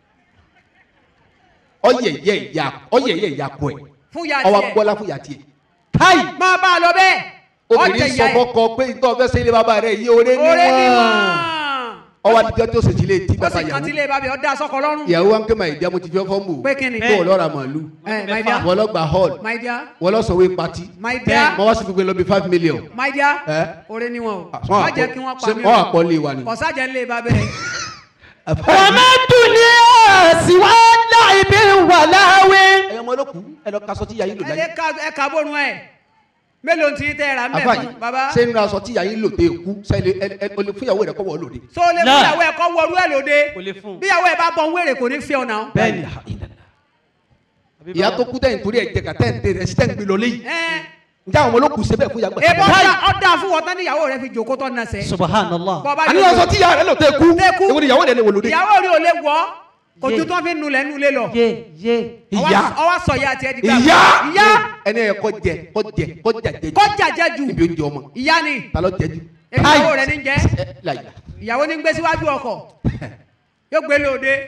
ọyẹ yẹ ìyá ọyẹ yẹ ìyá kọ ẹ fún ya ọwọ tiẹ agbọlá fún ìyá tiẹ káì máa bá a lọ bẹ́ẹ̀ obìnrin ọjà sọ ìyá ẹ fọkọ pé ìtọ́ fẹ́ sẹ́yìn bàbá rẹ̀ yí oore oore ni níwọ̀n wọn ọwọ́ adijọ́ tó ṣèjì lè tí ó bàbá sì kàn tí yàwó lè bàbá ọdá sọkọ lọ́rùn ìyàwó wa ń ké ma ìdí amó ti fi ọfọ mú Pé kí ni? kó o lọ́ra màálù ẹ my dear wọ́n lọ gba hall my dear wọ́n lọ sọ̀wé pati my dear wọ́n wá sí gbogbo lọ bí five million. my dear Ẹ? oore ni wọn o Wọ́n má àpọ̀- jẹ́ kí wọ́n pa ṣé mí wọ́n àpọ̀ lé wa ni. kọ̀sájà ńlẹ̀ bá bẹ́ẹ̀ وما الدنيا سوى لعب ولهو ẹyọ ọmọ olókùú ẹ lọ kaṣọ tí yàyí lò ẹ láyé lè ka ẹ kà bórun ẹ mélòó ti tẹ́ ra mẹ́ afa fún yìí baba ṣé nínú aṣọ tí yàyí lò dé kú sẹ́yìn ẹ ẹ olè fún ìyàwó rẹ̀ kọ́ wọ́ lòdì. so lè fún ìyàwó ẹ kọ́ wọrú ẹ lóde Kò lè fún. bí ìyàwó ẹ bá bọ̀ ń wèrè kò ní fi ọ̀nà bẹ́ẹ̀ni ìyá tó kú tẹ̀yìn torí ẹ̀ jẹ kàtẹ́ ẹ̀ tẹ̀ ẹ̀ sí tẹ̀ ń gbé lọ léyìí ẹ njẹ́ àwọn ọmọ olókùú ṣe bẹ́ẹ̀ fún ìyàgbà. ebó ọ̀dà fún wọn tán ní ìyàwó rẹ fi jòkó tán náà sẹ́ سبحان الله bọ́ba àní aṣọ tí yàrá rẹ̀ lò tẹ̀ kú Tẹ́ kú. èwo ni ìyàwó rẹ̀ lè wò lòdì. ìyàwó rí o lè wọ́ kò Yé. ju tán fi nulẹ̀ nulẹ̀ lọ يé يé ìyá ọwọ́ sọ ìyá tiẹ̀ di gbà ìyá ìyá ẹni ẹ̀ kọ́ jẹ kọ́ jẹ kọ́ jàjẹ jù kọjá jẹ jù níbi oúnjẹ ọmọ ìyá ni ta ló jẹ jù. èmi ìyàwó rẹ ní jẹ ẹ láyà ìyàwó ní gbé síwájú ọkọ̀ yóò gbé lóde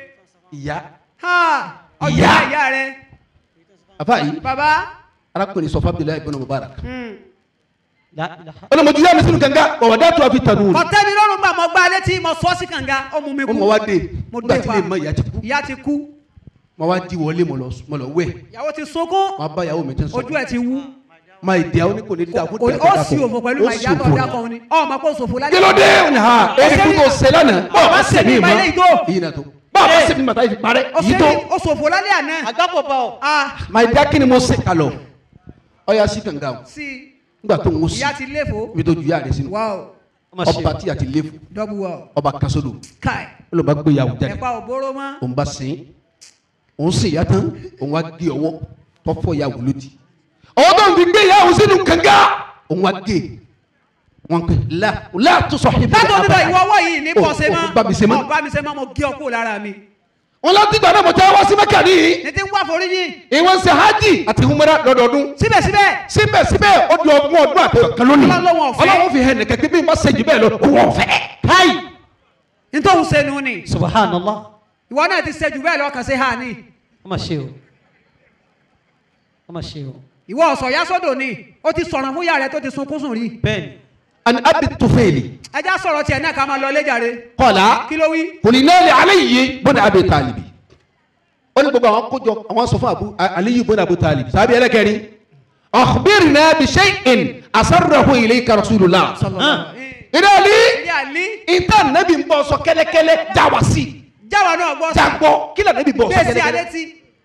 ìyá ha ọjọ́ Ìyá. ìyá rẹ àfa yìí bàbá arákùnrin sọ fábílẹ̀ ibn Mubarak hmm. La ilaha. ọlọmọdé yá mi sínú gànga ọwọ́ dá tó a fi tànú kọtẹ́ mi lọ́rùn gbà mọ́ gbá létí mo sọ sí kànga ó mú mi ó kú mọ wá dé mo nígbà dé tí pa lè mọ ìyá ti kú ìyá ti kú mo wá di wọlé mo lọ mo lọ wẹ̀ ìyàwó ti sunkún mo bá ìyàwó mi tí ń sọ ojú ẹ̀ ti wú máa ìdí àwọn oníkò ní dáa fún Kò- dáadáa ó sì òfò pẹ̀lú màá ìyá tó ọjà kan ni ọmọ kò sòfò lálẹ́ kí ló dé ó ní ha èyí kú tó ṣe lánàá bọ́ọ̀ bá ṣe mí Bá ilé mọ́ ìgò. yìí nà tó bọ́ọ̀ bá ṣe mí mọ́ táyì fi parẹ́ ó yìí ṣe tó ní ó sòfò lálẹ́ àná Àgbákò bá ọ. ah máa ìdí akíni mo ṣe kalọ̀ ọ̀ya sí gànga o sí nígbà tó ń wọ́n sí ìyá ti léfò ibi tó ju ìyá rẹ̀ sínú wow Ó mà ṣe ọba o. tí a ti lé fún double wow ọba kasodo kai ó lọ bá gbé ìyàwó jáde ẹ̀pà òbóró mọ́ òun bá sìn òun sìn ìyá tán òun wá gé ọwọ́ tọ́fọ́ ìyàwó lódì ọwọ́ tó ń fi gbé ìyàwó sínú kànga òun wá gé wọn pè lá lá tó sọ ìbí látọ̀ nígbà ìwọ ọwọ́ yìí ní Ó- pọ̀sẹ̀ ó bá mi ṣe mọ́. mọ́ bá mi ṣe mọ́ mo gé ọkọ̀ lára mi wọn láti gbà náà mo tẹ́ wá sí mẹ́kà nìyí ní ti ń wá foríjì ìwọ̀n ṣe hajj àti humra lọ́dọọdún síbẹ̀síbẹ̀ síbẹ̀síbẹ̀ ó di ọgbọ̀n ọdún àti ọ̀kan lónìí Ọlọ́run ò fẹ́. ọlọ́run fi hẹ̀ nìkan kí bí n bá ṣe jù bẹ́ẹ̀ lọ òun ọ̀fẹ́ káyì nítorí sẹ́nu ni Subhanallah. ìwọ náà ti ṣe jù bẹ́ẹ̀ lọ kàn sí ha ni Ó mà ṣe o. Ó mà ṣe o. ìwọ ọ̀sọ̀ ya sọ́dọ̀ ni ó ti sọ̀rọ̀ fún ìyá rẹ tó ti sunkún sùn rí Bẹ́ẹ̀ni. ani abi tufeli ẹjá sọ̀rọ̀ tiẹ̀ náà ká máa lọ léjàre kọ́lá kí ló wí kùnìnnẹ́ẹ̀lì aláyìí bọ́dà abi talibi ó ní gbogbo àwọn kójọ àwọn sọ fún abu aliyu bọ́dà abu talibi sábì ẹlẹ́kẹ̀rin akhbirna bi shay'in asarrahu ilayka rasulullah ìdálí ilé àlí ìtàn nẹ́bí ń bọ̀ sọ kẹ́lẹ́kẹ́lẹ́ já wa sí jáwa náà gbọ́ jágbọ́ kí lè nẹ́bí bọ̀ sọ bẹ́ẹ̀ sí kẹ́lẹ́kẹ́lẹ́ alẹ́ tí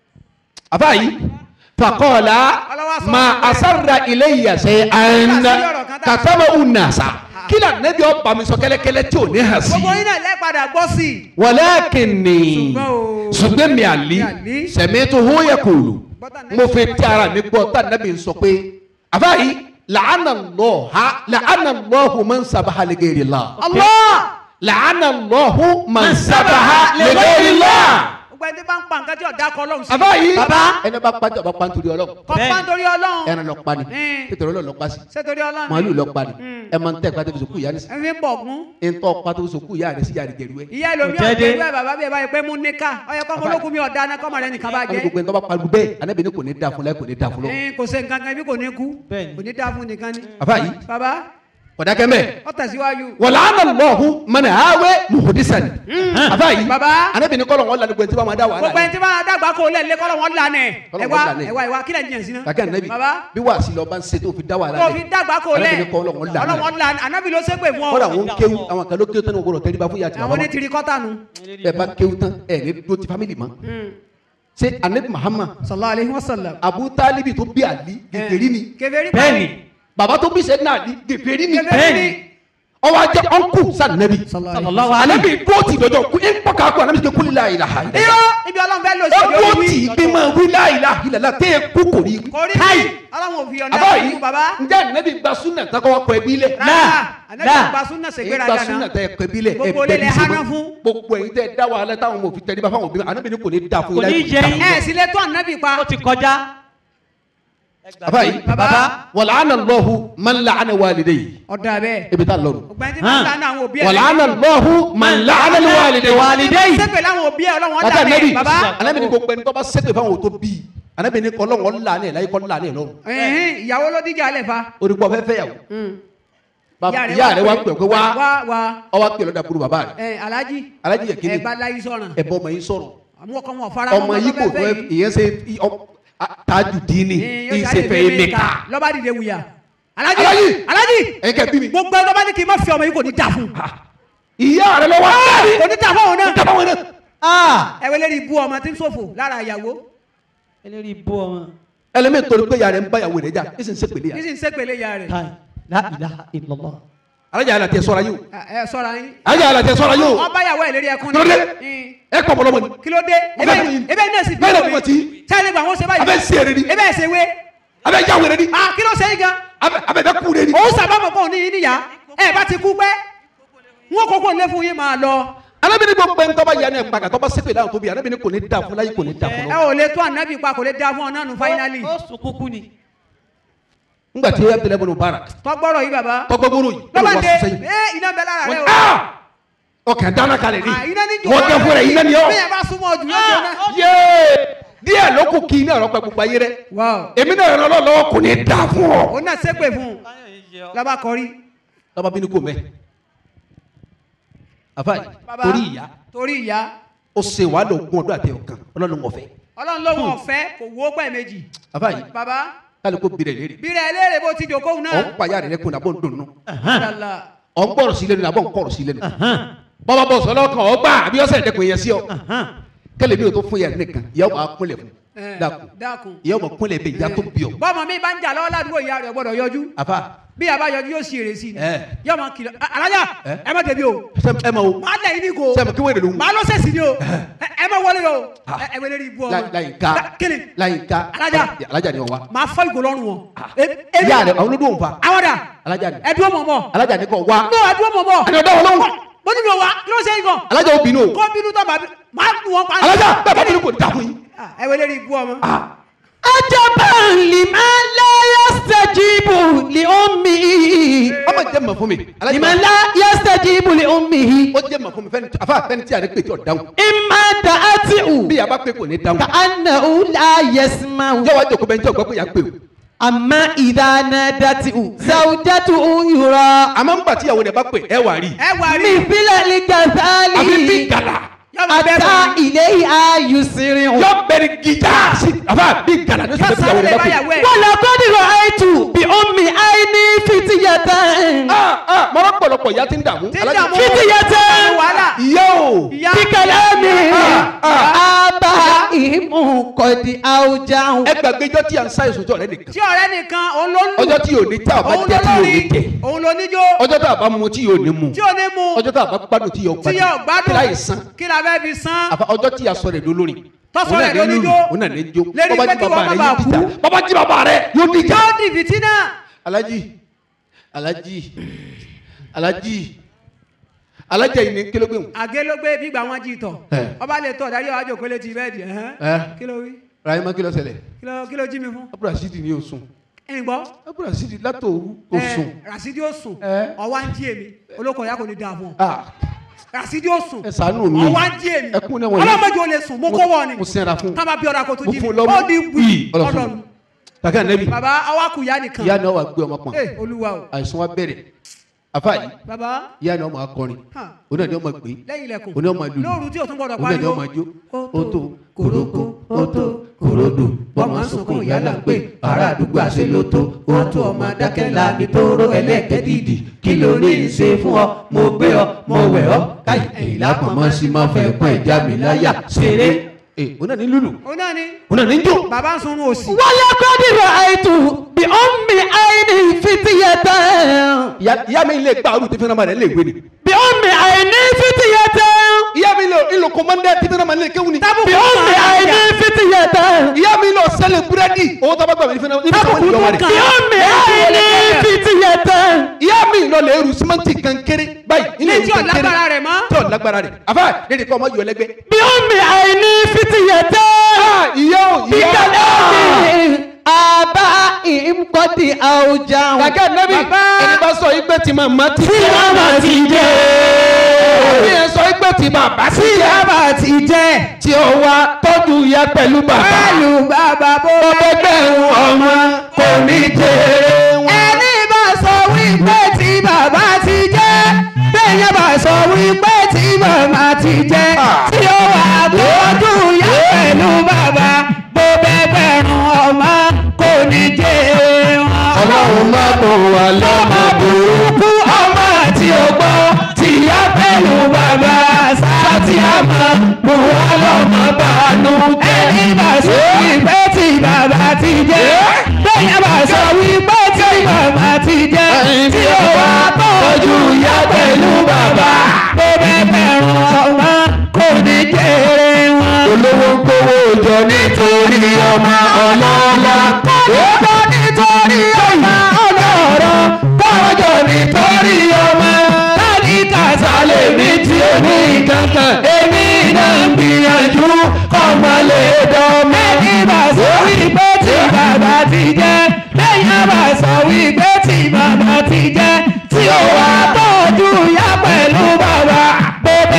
àbáyí fàkọ́ọ̀lá Ọlọ́wà sọ ma fún mi. asarra ilayya shay'an Nígbà tí ọ̀rọ̀ kan tá a- katama unasa kí lè nẹ́bí ọba mi sọ kẹ́lẹ́kẹ́lẹ́ tí ò ní hàn sí gbogbo yín náà lẹ́ padà gbọ́ sí i walakinni Ṣùgbọ́n o- ṣùgbọ́n mi àlí Mi àlí. sami'tuhu yaqulu Gbọ́tà nẹ́bí mo fi tí ara mi gbọ́ tá nẹ́bí sọ pé àbáyí la'ana Allaha la'ana Allahu man sabaha li ghayri Allah Allah la'ana Allahu man sabaha li ghayri Allah gbogbo ẹni tí bá ń pa nǹkan tí ọ̀dà kọ lọ́hùn sí àbáyí Bàbá. ẹni bá pàjọ bá pàǹtorí ọlọ́run kọ́ pa nítorí ọlọ́run ẹran lọ pa ni Mm. nítorí ọlọ́run lọ pa sí ṣé torí ọlọ́run màálù lọ pa ni Mm. ẹ máa ń tẹ́ ìpàtẹ́ fi sòkú ìyá ní sí ẹ fi ń bọ̀ gún ntọ́ pàtó fi sòkú ìyá rẹ̀ sí ìyá rẹ̀ jẹ̀rú ẹ̀. ìyá ẹlòmí Kò jẹ́ dé. ọ̀dẹ́ ìwé bàbá bí ẹ bá yẹ pé mú níkà ọyẹ kọ́ ọmọlókun mi ọ̀dá náà kọ́mọ rẹ nìkan bá wọ́n ní jẹ́ gbogbo ẹni tó bá pariwo bẹ́ẹ̀ anábì ní kò ní dáa fún láì kò ní dáa fún lọ́wọ́. Ẹn, kò ṣe nǹkan kan ibi kò ní kú Bẹ́ẹ̀ni. kò ní dáa fún nìkan ni. àfa yìí bàbá kọ̀dákẹ́ mẹ́ ọ tẹ̀síwájú. wọ́n làánà lọ́ọ̀hù mọ́nà àwẹ̀ muhudisan. àfa yìí Bàbá. anábì ní kọ́lọ̀ wọn lanu gbẹ̀ntì bá wọn dá wàhálà gbogbo ẹni tí bá dàgbà kó lẹ̀ lé kọ́lọ̀ wọn lànà ẹ̀ Kọ́lọ̀ ẹ wọn wá lànà ẹ̀. ẹ wá ẹ wá kílẹ̀ jìyàn sí náà. kàkẹ́ ànábì bàbá bí wàá sí lọ bá ń ṣe tó fi dá wàhálà kó fi dàgbà kó lẹ̀ anábì ní kọ́lọ̀ wọn lànà ọlọ́wọ́n lànà anábì ló ṣépè fún ọ. kọ́lọ̀ àwọn kéwù àwọn kan ló kéwù tán ní wọn gbọdọ̀ tẹ́lẹ̀ bá fún yàtì àwọn ní tiri kọ́tà nu. ẹ bá kéwù tán ẹ ní dúró ti fámìlì mọ́ ṣé anabi Muhammad sallallahu alaihi wasallam. Abu Talibi tó bí àlí gègérí ni kèfèrí Bẹ́ẹ̀ni. bàbá tó bí sẹ́dínà àlí gègérí ni kèfèrí ni. ọwọ́ ajẹ́ ọ̀nkù sànẹ́bí Sallallahu alaihi. anabi dúró tì lọ́jọ́ kú ẹ̀ ń pọ̀ káàkó anabi ti kú lílà ìlà ha irọ́ ibi ọlọ́run fẹ́ lò sí ó òde dúró orí tì wí. í pé máa wí láìlà ìlàlá tẹ́ ẹ kú kò rí kò rí káì bí ọlọ́run ò fi ọ̀nà àbá ẹ̀kọ́ yìí fún bàbá. ǹjẹ́ anabi gba súnà takọ́ wa kọ ẹbí lẹ̀ rárá anabi náà. gba súnà èyí ṣègbéra gba gánà. súnà tẹ ẹkọ ẹbí lẹ̀ Gbogbo ẹbẹ ilé ní hánà sẹ́wọ́n fún. gbogbo ẹ̀yin tẹ dá wàhálà táwọn ọmọ òfin tẹríba fáwọn òbí anabi ní kò ní da fún Kò ní láì jẹ kò yín. ní da ẹ sì lè tó anabi pa. Ó ti kọjá. fún. àbá yìí Bàbá. wàlàánà lọ́hu man la'ana walidayhi ọ̀dà bẹ́ẹ̀. ebi tá a lọ́rùn. ọ̀gbẹ́ni tí wọ́n lánà àwọn òbí ẹ̀. wàlàánà lọ́hu man la'ana walidayhi. Walidayhi. sẹ́pẹ̀ láwọn òbí ẹ̀ ọlọ́wọ́n bàtà lánà nẹ́bí ẹ̀ bàbá. anabi ní gbogbo ẹni tó bá sẹ́pẹ̀ fáwọn òtó bíi anabi ní kọ́lọ́wọ́ lànà ẹ̀ láyé kọ́ lànà ẹ̀ lọ́rùn. ẹ̀hìn, ìyàwó ló díjà alẹ́ fa. onígbọ́ fẹ́ fẹ́ yàwó. Ìyá ìyá rẹ̀ wá pẹ̀ pé wá wá wá ọwọ́ pẹ̀ lọ́dà burú bàbá rẹ̀. ẹ̀ alájí alájí yẹ kíni ẹ̀gbá láyé sọ̀ràn ẹ̀bọ ọmọ yín sọ̀rọ̀ àwọn ọkọ wọn fara ọmọ yìí kò fẹ́ ìyẹn ṣe tájù díínì ìṣèfẹ́ ẹ̀mẹ́ka. lọ́ba dìde wuya alájí Alájí! alájí ẹ̀yin kẹ́ bí mi. gbogbo ẹ̀ lọ́ba ní kí n má fi ọmọ yìí kò ní dà fún ìyá rẹ̀ lọ wá. kò ní dà fún òun náà dábàá wọn náà. Ah! ẹ̀wẹ̀ lérí ibú ọmọ tí ń ṣòfò lára ìyàwó Eléri bó ọmọ. ẹlẹ́mẹ̀ torí pé ìyá rẹ̀ ń bá ìyàwó rẹ̀ jà ẹ̀ sì ń sẹ́pẹ̀lẹ̀ kí yà. sì ń sépèlé ìyá rẹ̀ Kai. La ilaha illallah. alájà yàrá tẹ sọ́ra yóò. ẹ sọ́ra yín alájà yàrá tẹ sọ́ra yóò. wọ́n bá ìyàwó ẹ̀ lérí ẹkún Kí ló dé? Mm. ẹ kọ̀ bọ̀lọ́mọ ni. kí ló dé Mo fẹ́ fún yín. ebe náà sì bí Bẹ́ẹ̀ ni omi mo ti. sẹ́ni gbà wọ́n ṣe báyìí abẹ́ sí èrè ni. ebe ẹ̀ ṣe wé abẹ́ yà wẹ̀rẹ̀ ni. ah kí ló ṣe yín gan abẹ́ abẹ́ bẹ́ kú rẹ̀ ni. òun sábàmọ̀ kọ́ ní yín níyà ẹ bá ti kú pẹ́ wọn kókó lé fún yín máa lọ alábìnrin gbogbo ẹni tọ́ba yanni ẹ̀ pàgà tọ́ba sẹ́pẹ̀ láwọn tóbi alábìnrin kò ní da fún láyé kò ní da fún ẹ lọ. ò lè tó ànábì pa kò lè da fún ọ náà nù fáínálì Ó sùn kúkú ni. ńgbà tí Abdullahi ibn Mubarak tọgbọ́rọ̀ yìí bàbá tọgbọ́gbọ́rọ̀ yìí lọ́ba wọ́n dé sọ sẹ́yìn. ẹ iná bẹ lára rẹ Wọ́n- o Ah! ọkàn dáná kalẹ̀ ni Ah, iná ní jò wọ́n gẹ́ fún rẹ̀ iná ni ọ́ bí ẹ bá súnmọ́ jù lójú náà. yéé díẹ̀ ló kù kí iná ọ̀rọ̀ pẹ́ gbogbo ayé rẹ̀ wow èmi náà ràn ọ́ lọ́wọ́ kò ní dà fún ọ. òun náà ṣépè fún un lọ́ba kọrí. lọ́ba bínú kò mẹ́ àfa yìí Bàbá, torí ìyá torí ìyá ó ṣe wàhálà ogún ọdún àti ọ̀kan ọlọ́run ọ̀fẹ́ ọlọ́run ló wọ̀ ọ̀fẹ́ kò wó pẹ́ méjì. àfa yìí bàbá kálukú bìrẹ̀ léèrè bí rẹ̀ léèrè bó ti jòkóhùn náà. ọ̀ ń payá rẹ̀ lẹ́kùn nàbọ̀ ń dùnnú Yàlá. ọ̀ ń gbọ́rọ̀ sí lẹ́nu nàbọ̀ ń kọ̀rọ̀ sí lẹ́nu bọ́bá bọ̀ sọ́lọ́ kan ọ̀ gbà àbí ọ̀sẹ̀ ẹ̀dẹ́kùn yẹn sí ọ kẹlẹ̀ mi ò tó fún yẹn nìkan ìyá ọ̀ máa kúnlẹ̀ fún Eh, dákun dákun. ìyá ọ̀ máa kúnlẹ̀ bẹ́ẹ̀ ìyá tó bí ọ bọ́mọ mi bá ń jà lọ́wọ́ ládùúgbò ìyá rẹ̀ gbọ́dọ̀ yọjú àfa bí a bá yọjú yóò sì èrè sí i Eh. yóò máa kìlọ̀ "Ah, alájà Eh. ẹ má débi o sẹ́mi ẹ ma wo máa lẹ̀ yín ní ko sẹ́mi kí wọ́n èdè ló ń máa lọ sẹ̀sì ni o Ẹ- ẹ má wọlé o Ah. ẹ ẹ wẹlé rí ibú ọmọ láyìnká La- kíni láyìnká Alájà. alájà ni wọn wa máa fọ́ ìgò lọ́rùn wọn E- èmi- ìyá rẹ̀ àwọn olódò ń fa àwọn dà alájà ni ẹ dúró mọ̀ mọ̀ alájà ni kò wá no ẹ dúró mọ̀ mọ̀ ẹni ọ̀dọ́ wọn lọ́wọ́ mo ní mi ò wá kí ló ṣe é gan alájà ó bínú o kó bínú tó bá bí máa nù wọn pa alájà bẹ́ẹ̀ bá bínú kò ní dà fún yín. Ah, ẹ wẹlé rí ibú ọmọ عجبا لمن لا يستجيب لأمه ọmọ jẹ́ mọ̀ fún mi alájà لمن لا يستجيب لأمه ó jẹ́ mọ̀ fún mi fẹ́ni tí àfa fẹ́ni tí a ní pè tí ò dáhùn إما دعته bí a bá pè kò ní dáhùn كأنه لا يسمع yẹ wá jòkó bẹ́ẹ̀ tí ọgbà pé yà pè o أما إذا نادته زوجته يرى àmọ́ ń gbà tí ìyàwó rẹ̀ bá pè ẹ wà rí ẹ wà rí مثل الغزال àfi bí gàlà yóò máa bẹ́ẹ̀ أتى bọ̀ إليها يسرع yọ bẹ̀rẹ̀ gìjà sí àfa bí gàlà ní yóò sọ́dọ̀ ìyàwó sáré rẹ̀ bá pè. báyàwó ẹ̀ ولقد رأيت بأم عيني فتية ah ah mọ́rọ́ pọ̀lọpọ̀ ìyá ti ń dààmú Tí ń alájà dààmú. فتية wàhálà ìyá o ìyá بكلام Ah, آبائهم قد أوجعوا ẹ gbàgbé ijọ́ tí à ń sáyé sojọ́ rẹ nìkan tí ọ̀rẹ́ nìkan òun ló ń lù ọjọ́ tí yóò ní tí a bá òun jẹ́ ló tí yóò ní lórí tẹ̀ òun ló níjó ọjọ́ tí a bá mu tí yóò ní mu tí ò ní mu ọjọ́ tí a bá gbádùn tí yóò tí yóò gbádùn kí láyé san gbádùn kí la fẹ́ fi san àfa ọjọ́ tí a sọ rẹ̀ lólórin Tọ́sọ òun rẹ̀ náà ní lóníjó. lùlù, òun náà ní jó Lérí bọ́bá pé jí kí bàbá wọ́n rẹ̀ má yóò bàa dìjà kú. bọ́bá jí bàbá rẹ̀ yóò dìjà. yóò di fìtínà alaji alaji alaji alaja yìí ni kílógbé mu. àgé ló gbé gbígbà wọn jí tọ̀ Eh. ọba lè tọ̀ dárí ọjọ́ kólé ti bẹ́ẹ̀ di ẹ̀hán Eh. kí ló wí rahima kí ló ṣẹlẹ̀ kí ló kí ló jí mi fún abdulrasidi ni o sùn ẹ̀yìn gbọ́ abdulrasidi látòru o Eh, sùn. Rasidi ó sùn Eh. ọwá ń jí èmi olóko ìyá kò ní dáa fún ọ ah Rasidi ó sùn ẹ ṣàánú mi ọwá ń jí èmi ẹkún náà wọ̀nyí. ọlọ́mọdé ò lè sùn mo kó wọ ni mo sẹ́ra fún tábà bí ọ̀dà kò tó mo jí fún mi lọ́mú ó di wí ọlọ́sùn ọlọ́nu kàkẹ́ ànẹ́bí bàbá ọwá kù ìyá nìkan ìyá náà wà gbé ọmọ pọ̀n Eh, olúwa o àìsàn wa bẹ̀rẹ̀ afa yìí bàbá ìyá náà máa kọrin hàn, òun náà ni ọmọ gbé lẹ́yìn ilẹ̀kùn òun náà máa lùlù lóòrù tí o tún gbọdọ̀ òun náà ni pariwo ọmọ jó ó tó kòrókó ó tó kòródò bọ́mọ sunkún yálà ń pè ará àdúgbò àṣẹ ló tó ó tó ọmọ adákẹ́ la ní tóró ẹlẹ́kẹ́ dìdì kí ló ní í ṣe fún ọ mo gbé ọ mo wẹ̀ ọ káyì èyí lápamọ́ sí máa fẹ́ pọ́n ìjà mi láyà ṣeré. ẹ òun náà ní lùlù òun náà ni òun náà ní jó. bàbá ń sunrun òsì ولقد رأيت بأم عيني فتية ìyá ìyá mi lè gbà ọdún tí fẹ́ràn máa rẹ̀ lè gbé ni. بأم عيني فتية ìyá mi lè ìlò kọ́mọ́ndé tí fẹ́ràn máa lè kéwù ni. بأم عيني فتية ìyá mi lọ sẹ́lẹ̀ búrẹ́dì owó tó bá gbà mí ní fẹ́ràn níbi tí wọ́n ti lọ wà rẹ̀. بأم عيني فتية ìyá mi lọ lè rù símẹ́ǹtì kan kéré báyìí. ilé tí ò lágbára rẹ̀ mọ́ tí ò lágbára rẹ̀ àfa lédè kọ́ ọmọ yọ lẹ́gbẹ́. بأم عيني فتية ìyá ò ìyá. بكلام آبائهم قد أوجعوا kàkẹ́ nẹ́bí ẹni bá sọ igbe tí màmá ti tí màmá ti jẹ́ ẹni yẹn sọ igbe tí bàbá ti tí jẹ́ bàbá ti jẹ́ tí ó wá tọ́jú ìyá pẹ̀lú bàbá. pẹ̀lú bàbá bó ọgbẹ́gbẹ̀rún ọmọ kò ní jèrè wọn. ẹni bá sọ wípé tí bàbá ti jẹ́ bẹ́ẹ̀ bá sọ wípé tí màmá ti jẹ́ tí ó wà tọ́jú ìyá pẹ̀lú bàbá bó bẹ́ẹ̀ bẹ̀rùn ọmọ kò ní jẹ́ wọn. ọlọ́run má bò wá lọ́mọ burúkú. kú ọmọ tí ó gbọ́ tìyá pẹ̀lú bàbá sátì àmọ́ buwọ́ lọ́mọ bánú jẹ́. ẹni bá sọ wípé tí bàbá ti jẹ́ bẹ́ẹ̀ bá sọ wípé tí màmá ti jẹ́ tí ó wá tọ́jú ìyá pẹ̀lú bàbá tó bẹ́ẹ̀ bẹ̀rù ọmọ kò ní jèrè wọn. olówó ń kówó jọ nítorí ọmọ ọlọ́lá. ó bọ́ nítorí ọmọ ọlọ́rọ̀ kọ́jọ́ nítorí ọmọ láti kàṣálẹ̀ mi tí ó ní kankan èmi náà ń gbìyànjú kọ́mọ lè dán mẹ́ni bá sọ wípé tí bàbá ti jẹ́ lẹ́yìn bá sọ wípé tí bàbá ti jẹ́ tí ó wá tọ́jú ìyá pẹ̀lú bàbá bó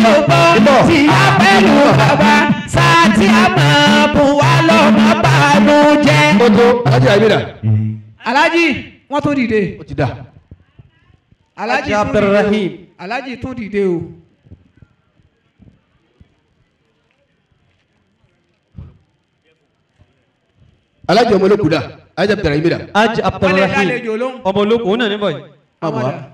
ò gbọ́ tí a pẹ̀lú bàbá sáàtì àmọ́ bùn wá lọ́mọ bàánú jẹ́. ó tó alájà ìbílẹ̀ alájì wọ́n tún dìde ó ti dà alájì Ajá tún dìde o Abdulrahim. alájì tún dìde o. alájà ọmọ olókùn dà alájà bẹ̀rẹ̀ ìbílẹ̀ Ajá wọ́n lè Abdulrahim dálejò lóhùn. ọmọ olóko òun náà níbọ̀ yìí. má bọ̀ wá Ọmọdé.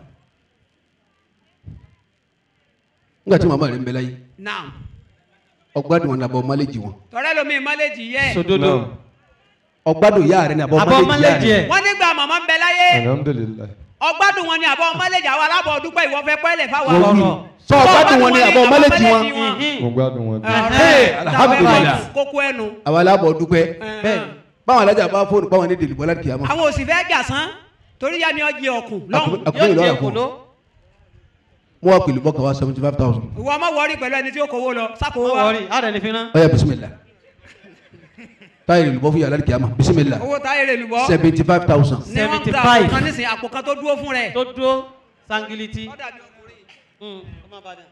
nígbà tí màmá rẹ̀ ń bẹ láyé naam ọgbádùn wọn nàbọ̀ málẹ́jì wọn tọ́rẹ́ lomi ìmọ̀lẹ́jì yẹ sòdodo ọgbádùn ìyá rẹ̀ nàbọ̀ àbọ̀ málẹ́jì yá mọ́lẹ́jì rẹ̀ ẹ̀ wọ́n nígbà màmá ń bẹ láyé alhamdulilayi. ọgbádùn wọn ni àbọ̀ ọmọlẹ́jì àwọn alábọ̀ ọdúpẹ́ ìwọ fẹ́ pẹ́lẹ̀ fáwọn wọ́n wí Ọ̀rọ̀. sọ ọgbádùn wọn ni àbọ̀ málẹ́jì wọn mo gbádùn wọn. Ẹ̀hẹ́, alhamdulillah. kókó ẹnu. àwọn alábọ̀ dúpẹ́ bẹ́ẹ̀ báwọn alájà bá fóònù báwọn ní dèlùbọ́ láti kìá mọ́ àwọn òsì fẹ́ jà sán torí yá mi ọjì ọkùn lọ́hùn àkùnrin yóò ìlú jẹ ọ̀rọ̀ fún kòló wọn wá pẹ̀lú bọ́kà wá seventy five thousand ìwọ ọmọ wọrí pẹ̀lú ẹni tí ó kówó lọ sákòó wọ́n wa wọrí àrẹ ní fi rán. ọ̀yà bisimilá táyà ìlúbọ́ fún yàrá láti kìá mọ́ bisimilá owó táyé rẹ̀ lùbọ́ seventy five thousand ni wọ́n ń ta 75. àpò kan nísìnyí àpò kan tó dúró fún rẹ̀. tó dúró sangiliti. Ó dàbí ọkùnrin. Mm, ó má bàa dà.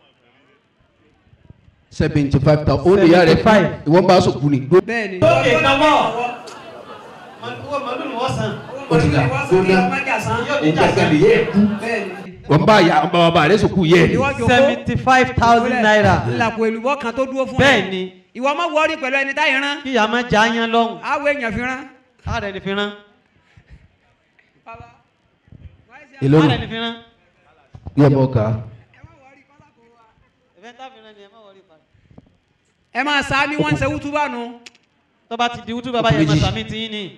seventy five thousand ó ní yàrá rẹ̀ 75. ìwọ́n bá a sọ̀kù ni. bẹ́ẹ̀ ni. lókè káwọ́ owó màálù ni wọ́n san. ó ti dà gbóná yóò ní jà sí. wọ́n bá yà wọ́n bá bàbá rẹ̀ sọ̀kù yẹ seventy five thousand naira. ńlàpọ̀ èlùbọ́ kan tó dúró fún rẹ̀. bẹ́ẹ̀ ni ìwọ ọmọ wọrí pẹ̀lú ẹni táyé rán. kí ìyá máa já yán lọ́hùn. àwọ̀ èèyàn fi rán. àrẹ ní fi rán. èló nù àrẹ ní fi rán. yẹ mọ́ ká ẹ̀fẹ̀ tá fi rán ni ẹ má wọrí pa. ẹ máa sá ní wọ́n ń ṣe wútúbà nù. tó bá ti di wútú bàbá yẹn máa Méjì. sàmì tí yín ni.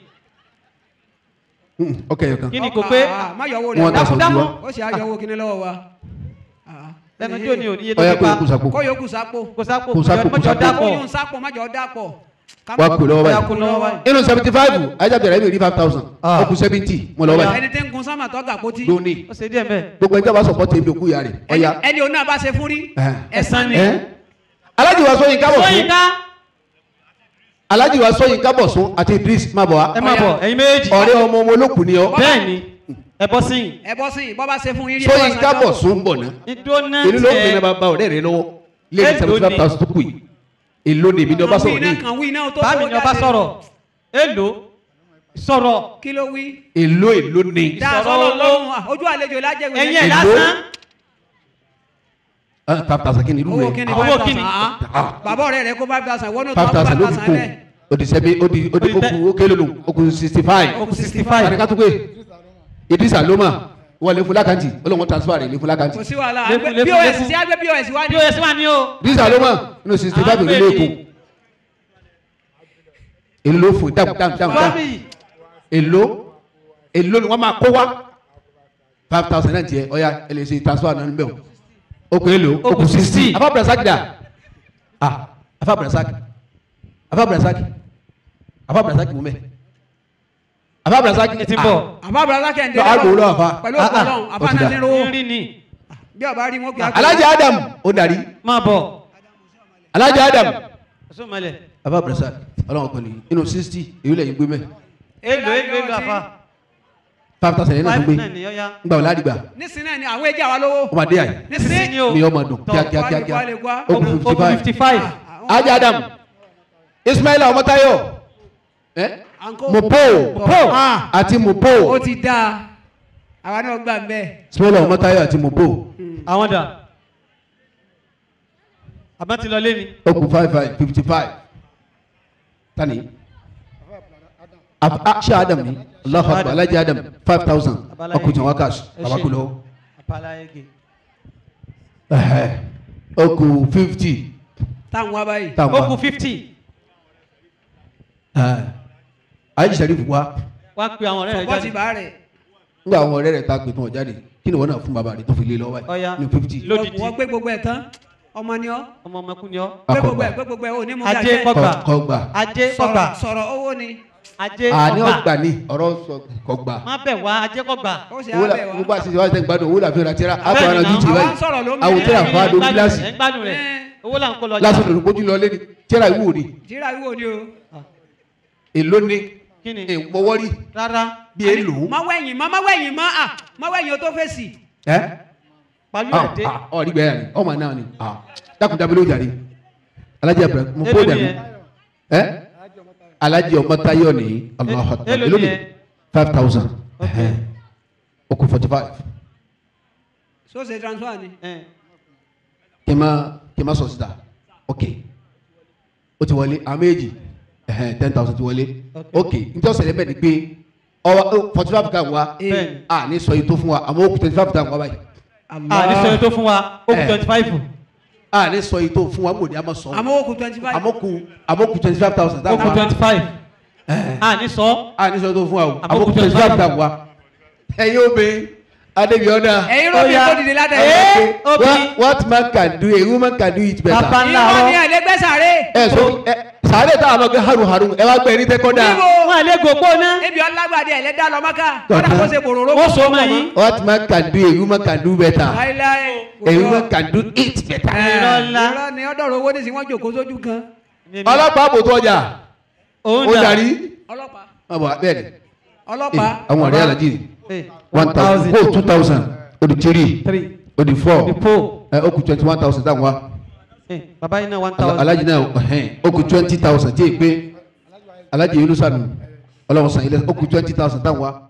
ọkẹ́ yẹ kan kí ni kò pé Ah, má yọwọ́ Wọ́n rẹ̀ ta sọ̀tún dámú. wa ó sì á yọwọ́ kíní lọ́wọ́ wa. Ah. lẹ́nu tí ò ní òníye tó ọ̀yà fi kó pa. yẹ kó sàpò kó yòókù sápò. kò sápò Kò sápò, kò mọ́jọ sápò. kó dápọ̀. yóò sápò májọ dápọ̀. wá kó lọ́wọ́ bóyá báyìí kó lọ́wọ́ báyìí. inú seventy five ajá bẹ̀rẹ̀ ẹ̀mí rí five thousand Ah. ó kù seventy mo lọ́wọ́ báyìí ẹni tí ń kun sánmà tọ́gà pótí. lónìí ó ṣe díẹ̀ bẹ́ẹ̀. gbogbo ẹjọ́ bá sọ̀pọ̀ tèmi òkú ìyá rẹ̀ ẹni ọ̀yà ẹni òun náà bá ṣe fún rí. ẹ̀sán ni. ẹ́ alájì wa sọ́yìn kábọ̀ fún sọ́yìnká alájì wa sọ́yìn kábọ̀ sún àti Idris má bọ̀ wá ẹ má bọ̀ ẹ̀yin méjì. ọ̀rẹ́ ọmọ ọmọ olókùn ni ọ bẹ́ẹ̀ ni ẹ bọ́ sí yìí. ẹ bọ́ sí i bọ́ bá ṣe fún yín rí. sọ́yìn kábọ̀ sún bọ̀ náà ìdóná èló ló ń fi tiẹ̀. náà bá bá ọ̀rẹ́ rẹ lọ́wọ́ lé ní Èló seventy five ni? thousand tó kù yìí èló ni èmi ni ọba sọ̀rọ̀ ní kan wí náà tó bá mi kó ni ọba jáde. sọ̀rọ̀ èlò sọ̀rọ̀ kí ló wí. èló èló ni dáa Ìsọ̀rọ̀ sọ́lọ́ owó. lọ́hùn à, ojú àlejò lájẹ̀wé. ẹ̀yin ẹ̀ Èlò? lásán Ah, five thousand kí ni irú owó rẹ̀ kíni Owó five kíni? thousand. ah. Ah. bàbá ọ̀rẹ́ rẹ̀ kó five thousand wọ́n ní five tó thousand five ló fi thousand kù lẹ̀. ó di sẹ́bi ó di ó di ó kù ó kélo nù ó kù sixty five okùn sixty five àti kátó pé Idrisa ló mà wọ́n lè fún lákàntì ó lè wọ́n transfer rẹ̀ lè fún lákàntì kò sí wàhálà Lékun, àgbẹ̀- lékun, pos lékun. sí àgbẹ̀ pos wá ní. pos wà ní o. Idrisa ló mà nínú sixty five Àwọn èlò ló kù èlé. èlò ló fún dáhùn dáhùn dáhùn dáhùn fámì èlò èlò ni wọ́n máa kó wá five thousand náà tiẹ̀ ọ̀ya ẹ lè ṣe transfer náà níbẹ̀ o ó kù èlò ó kù sixty afa brasaki dà ah afa brasaki afa brasaki afa brasaki mú mẹ́ afa brasaki ẹ ti bọ̀ àbá abúlé kẹ́hìndé Lọ, àgbò lọ, àfa. pẹ̀lú Ah, òkú ah, ọlọ́run ó àfa ti náà dà. ti rówó rí ni bí ọba rí wọn kì í Alhaji Adam ó darí máa bọ̀ Alhaji Adam ọ̀ṣun mọ̀lẹ̀ afa brasaki ọlọ́run pẹ̀lú inú sixty èyí lẹ́yìn gbé mẹ́ èlò èlò èlò àfa five thousand yẹn náà tó five gbé náà ni ọ̀ya ngbà wọ́n ládìgbà nísìnyí náà ni àwọn èjì àwa lówó ó máa dé àyè sísí ni o mi ọmọ dùn Tọ́, kíákíá kíákíá wálé wá. ó kù fifty okùn five fifty five Alhaji Adam Ismaila Ọmọtáyọ̀ ẹ àǹkó Mopo Mopo. Ah. àti Mopo ó ti dáa àwa náà gbà ń bẹ́ẹ̀. Ismaila Ọmọtáyọ̀ àti Mopo àwọn dà àbá ti lọ lé ni ó kù five five fifty five tani Af- ah, ṣé Adam ni Allahu Akbar Alhaji Adam five thousand ọkùnrin tí wọn cash Ẹ baba ṣé. kò lọ àpàlà ege ó kù fifty táwọn wá báyìí. táwọn okùn fifty Alhaji Sharif wa wá pe àwọn ọ̀rẹ́ rẹ̀ bọ́ ti jáde bá rẹ̀ nígbà àwọn ọ̀rẹ́ rẹ̀ ta pé tí wọ́n jáde kí ni wọ́n náà fún bàbá rẹ̀ tó fi lé lọ́wọ́ Ọya. ẹ̀ ní fifty lódìdí wọ́n gbé gbogbo ẹ̀ tán ọmọ ni ọ́ ọmọ ọmọkùnrin ni ọ gbé gbogbo akọgbà ẹ̀ gbé gbogbo ẹ̀ ò ní mú ajé gàjẹ́. kọgbà kọgbà ajé kọgbà sọ̀rọ̀ sọ̀rọ̀ owó ni ajé àní kọgbà ọgbà ni ọ̀rọ̀ sọ kọgbà má bẹ̀ wá ajé kọgbà ó ṣe owó la abẹ́ gbogbo wa. àti ìwádìí tẹ̀ ń gbádùn owó la fi ra tíra àbọ̀ Bẹ́ẹ̀ni ara náà, ju ti àwa báyìí ń sọ̀rọ̀ lómi. àwọn tíra Ẹ̀yin fa ẹ̀ ń dorí gbádùn gíláàsì rẹ̀, ẹ̀ ń gbádùn rẹ̀ Ẹ̀. owó là ń kó lọ gíláàsì òdòdó kójú lọ lẹ́ni tíra ìwò ni tíra wíwò ni o. èló ni kí ni ìpọwọ́rí rárá bí èlò má wẹ̀yìn má má wẹ̀yìn má à má wẹ̀yìn o tó fèsì. ẹ́ pàlú Ah, ẹ̀ dé. ah, ọ rí gbẹ́yà ni ọmọ náà ni ah, dákun dábìlì ó jàre alájẹ abẹ mo kó Èló dànù nìyẹn? ẹ alájẹ ọmọ táyọ ní Allahu Akbar Èló èló ni nìyẹn? five thousand Ok. ó kù forty five so ṣe transfer ni. Ẹ. kí n má kí n má sọ síta ok ó ti wọlé àwọn méjì ten thousand ti wọlé ok n tí ó ṣẹlẹ̀ bẹ́ẹ̀ ni pé ọwọ́ forty five kan wá Bẹ́ẹ̀ni. a ní sọ yìí tó fún wa àmọ́ ó kù twenty five kan wá báyìí a ní sọ yẹn tó fún wa ó kù Eh. twenty five. a ní sọ yìí tó fún wa mòdì àmọ́ sọ àmọ́ ó kù twenty five. àmọ́ kù àmọ́ kù twenty five thousand ó kù twenty five. a ní sọ. a ní sọ yìí tó fún wa o Àmọ́ àmọ́ kù kù twenty 25 five kan wá ẹ̀yin obìnrin adébíọ́dá ẹ̀yin ló fi Ó yá. kó dìde látẹ̀. Eh. obìnrin. what man can do a woman can do it better. Bàbá ńlá ìwọ ni rọ. ẹ̀lẹ́gbẹ́sàrè. ẹ so ẹ sàárè tá a lọ gẹ haru haru ẹ wá gbẹ ní tẹkọdà. níbo wọn lè gbogbo ná. ebi ọlágbàdì ẹ̀lẹ́dá lọ́mọ́ká kọ́dà kó ṣe bòròró. ó so mọ yín. what man can do a woman can do better. láíláí. a woman can do it better. Irọ́ ńlá. irọ́ ni ọ̀dọ́rọ̀ owó ní sí wọ́n jòkó sójú kan. ọlọ́pàá bò tó ọjà òun ó dà. darí. ọlọ́pàá ọmọ bẹ́ẹ̀ ni ọlọ́pàá Eh, àwọn ọ̀rẹ́ alájí ni Eh, one thousand oh two thousand ó di three three. ó di four the four. ẹ ó kù twenty one thousand táwọn wa Eh, bàbá yín náà one Ala- thousand. alájí náà ẹhẹ́n, ó kù twenty thousand tí èyí pé alájí yìí ló sànù ọlọ́run sàn ilé ó kù twenty thousand táwọn wa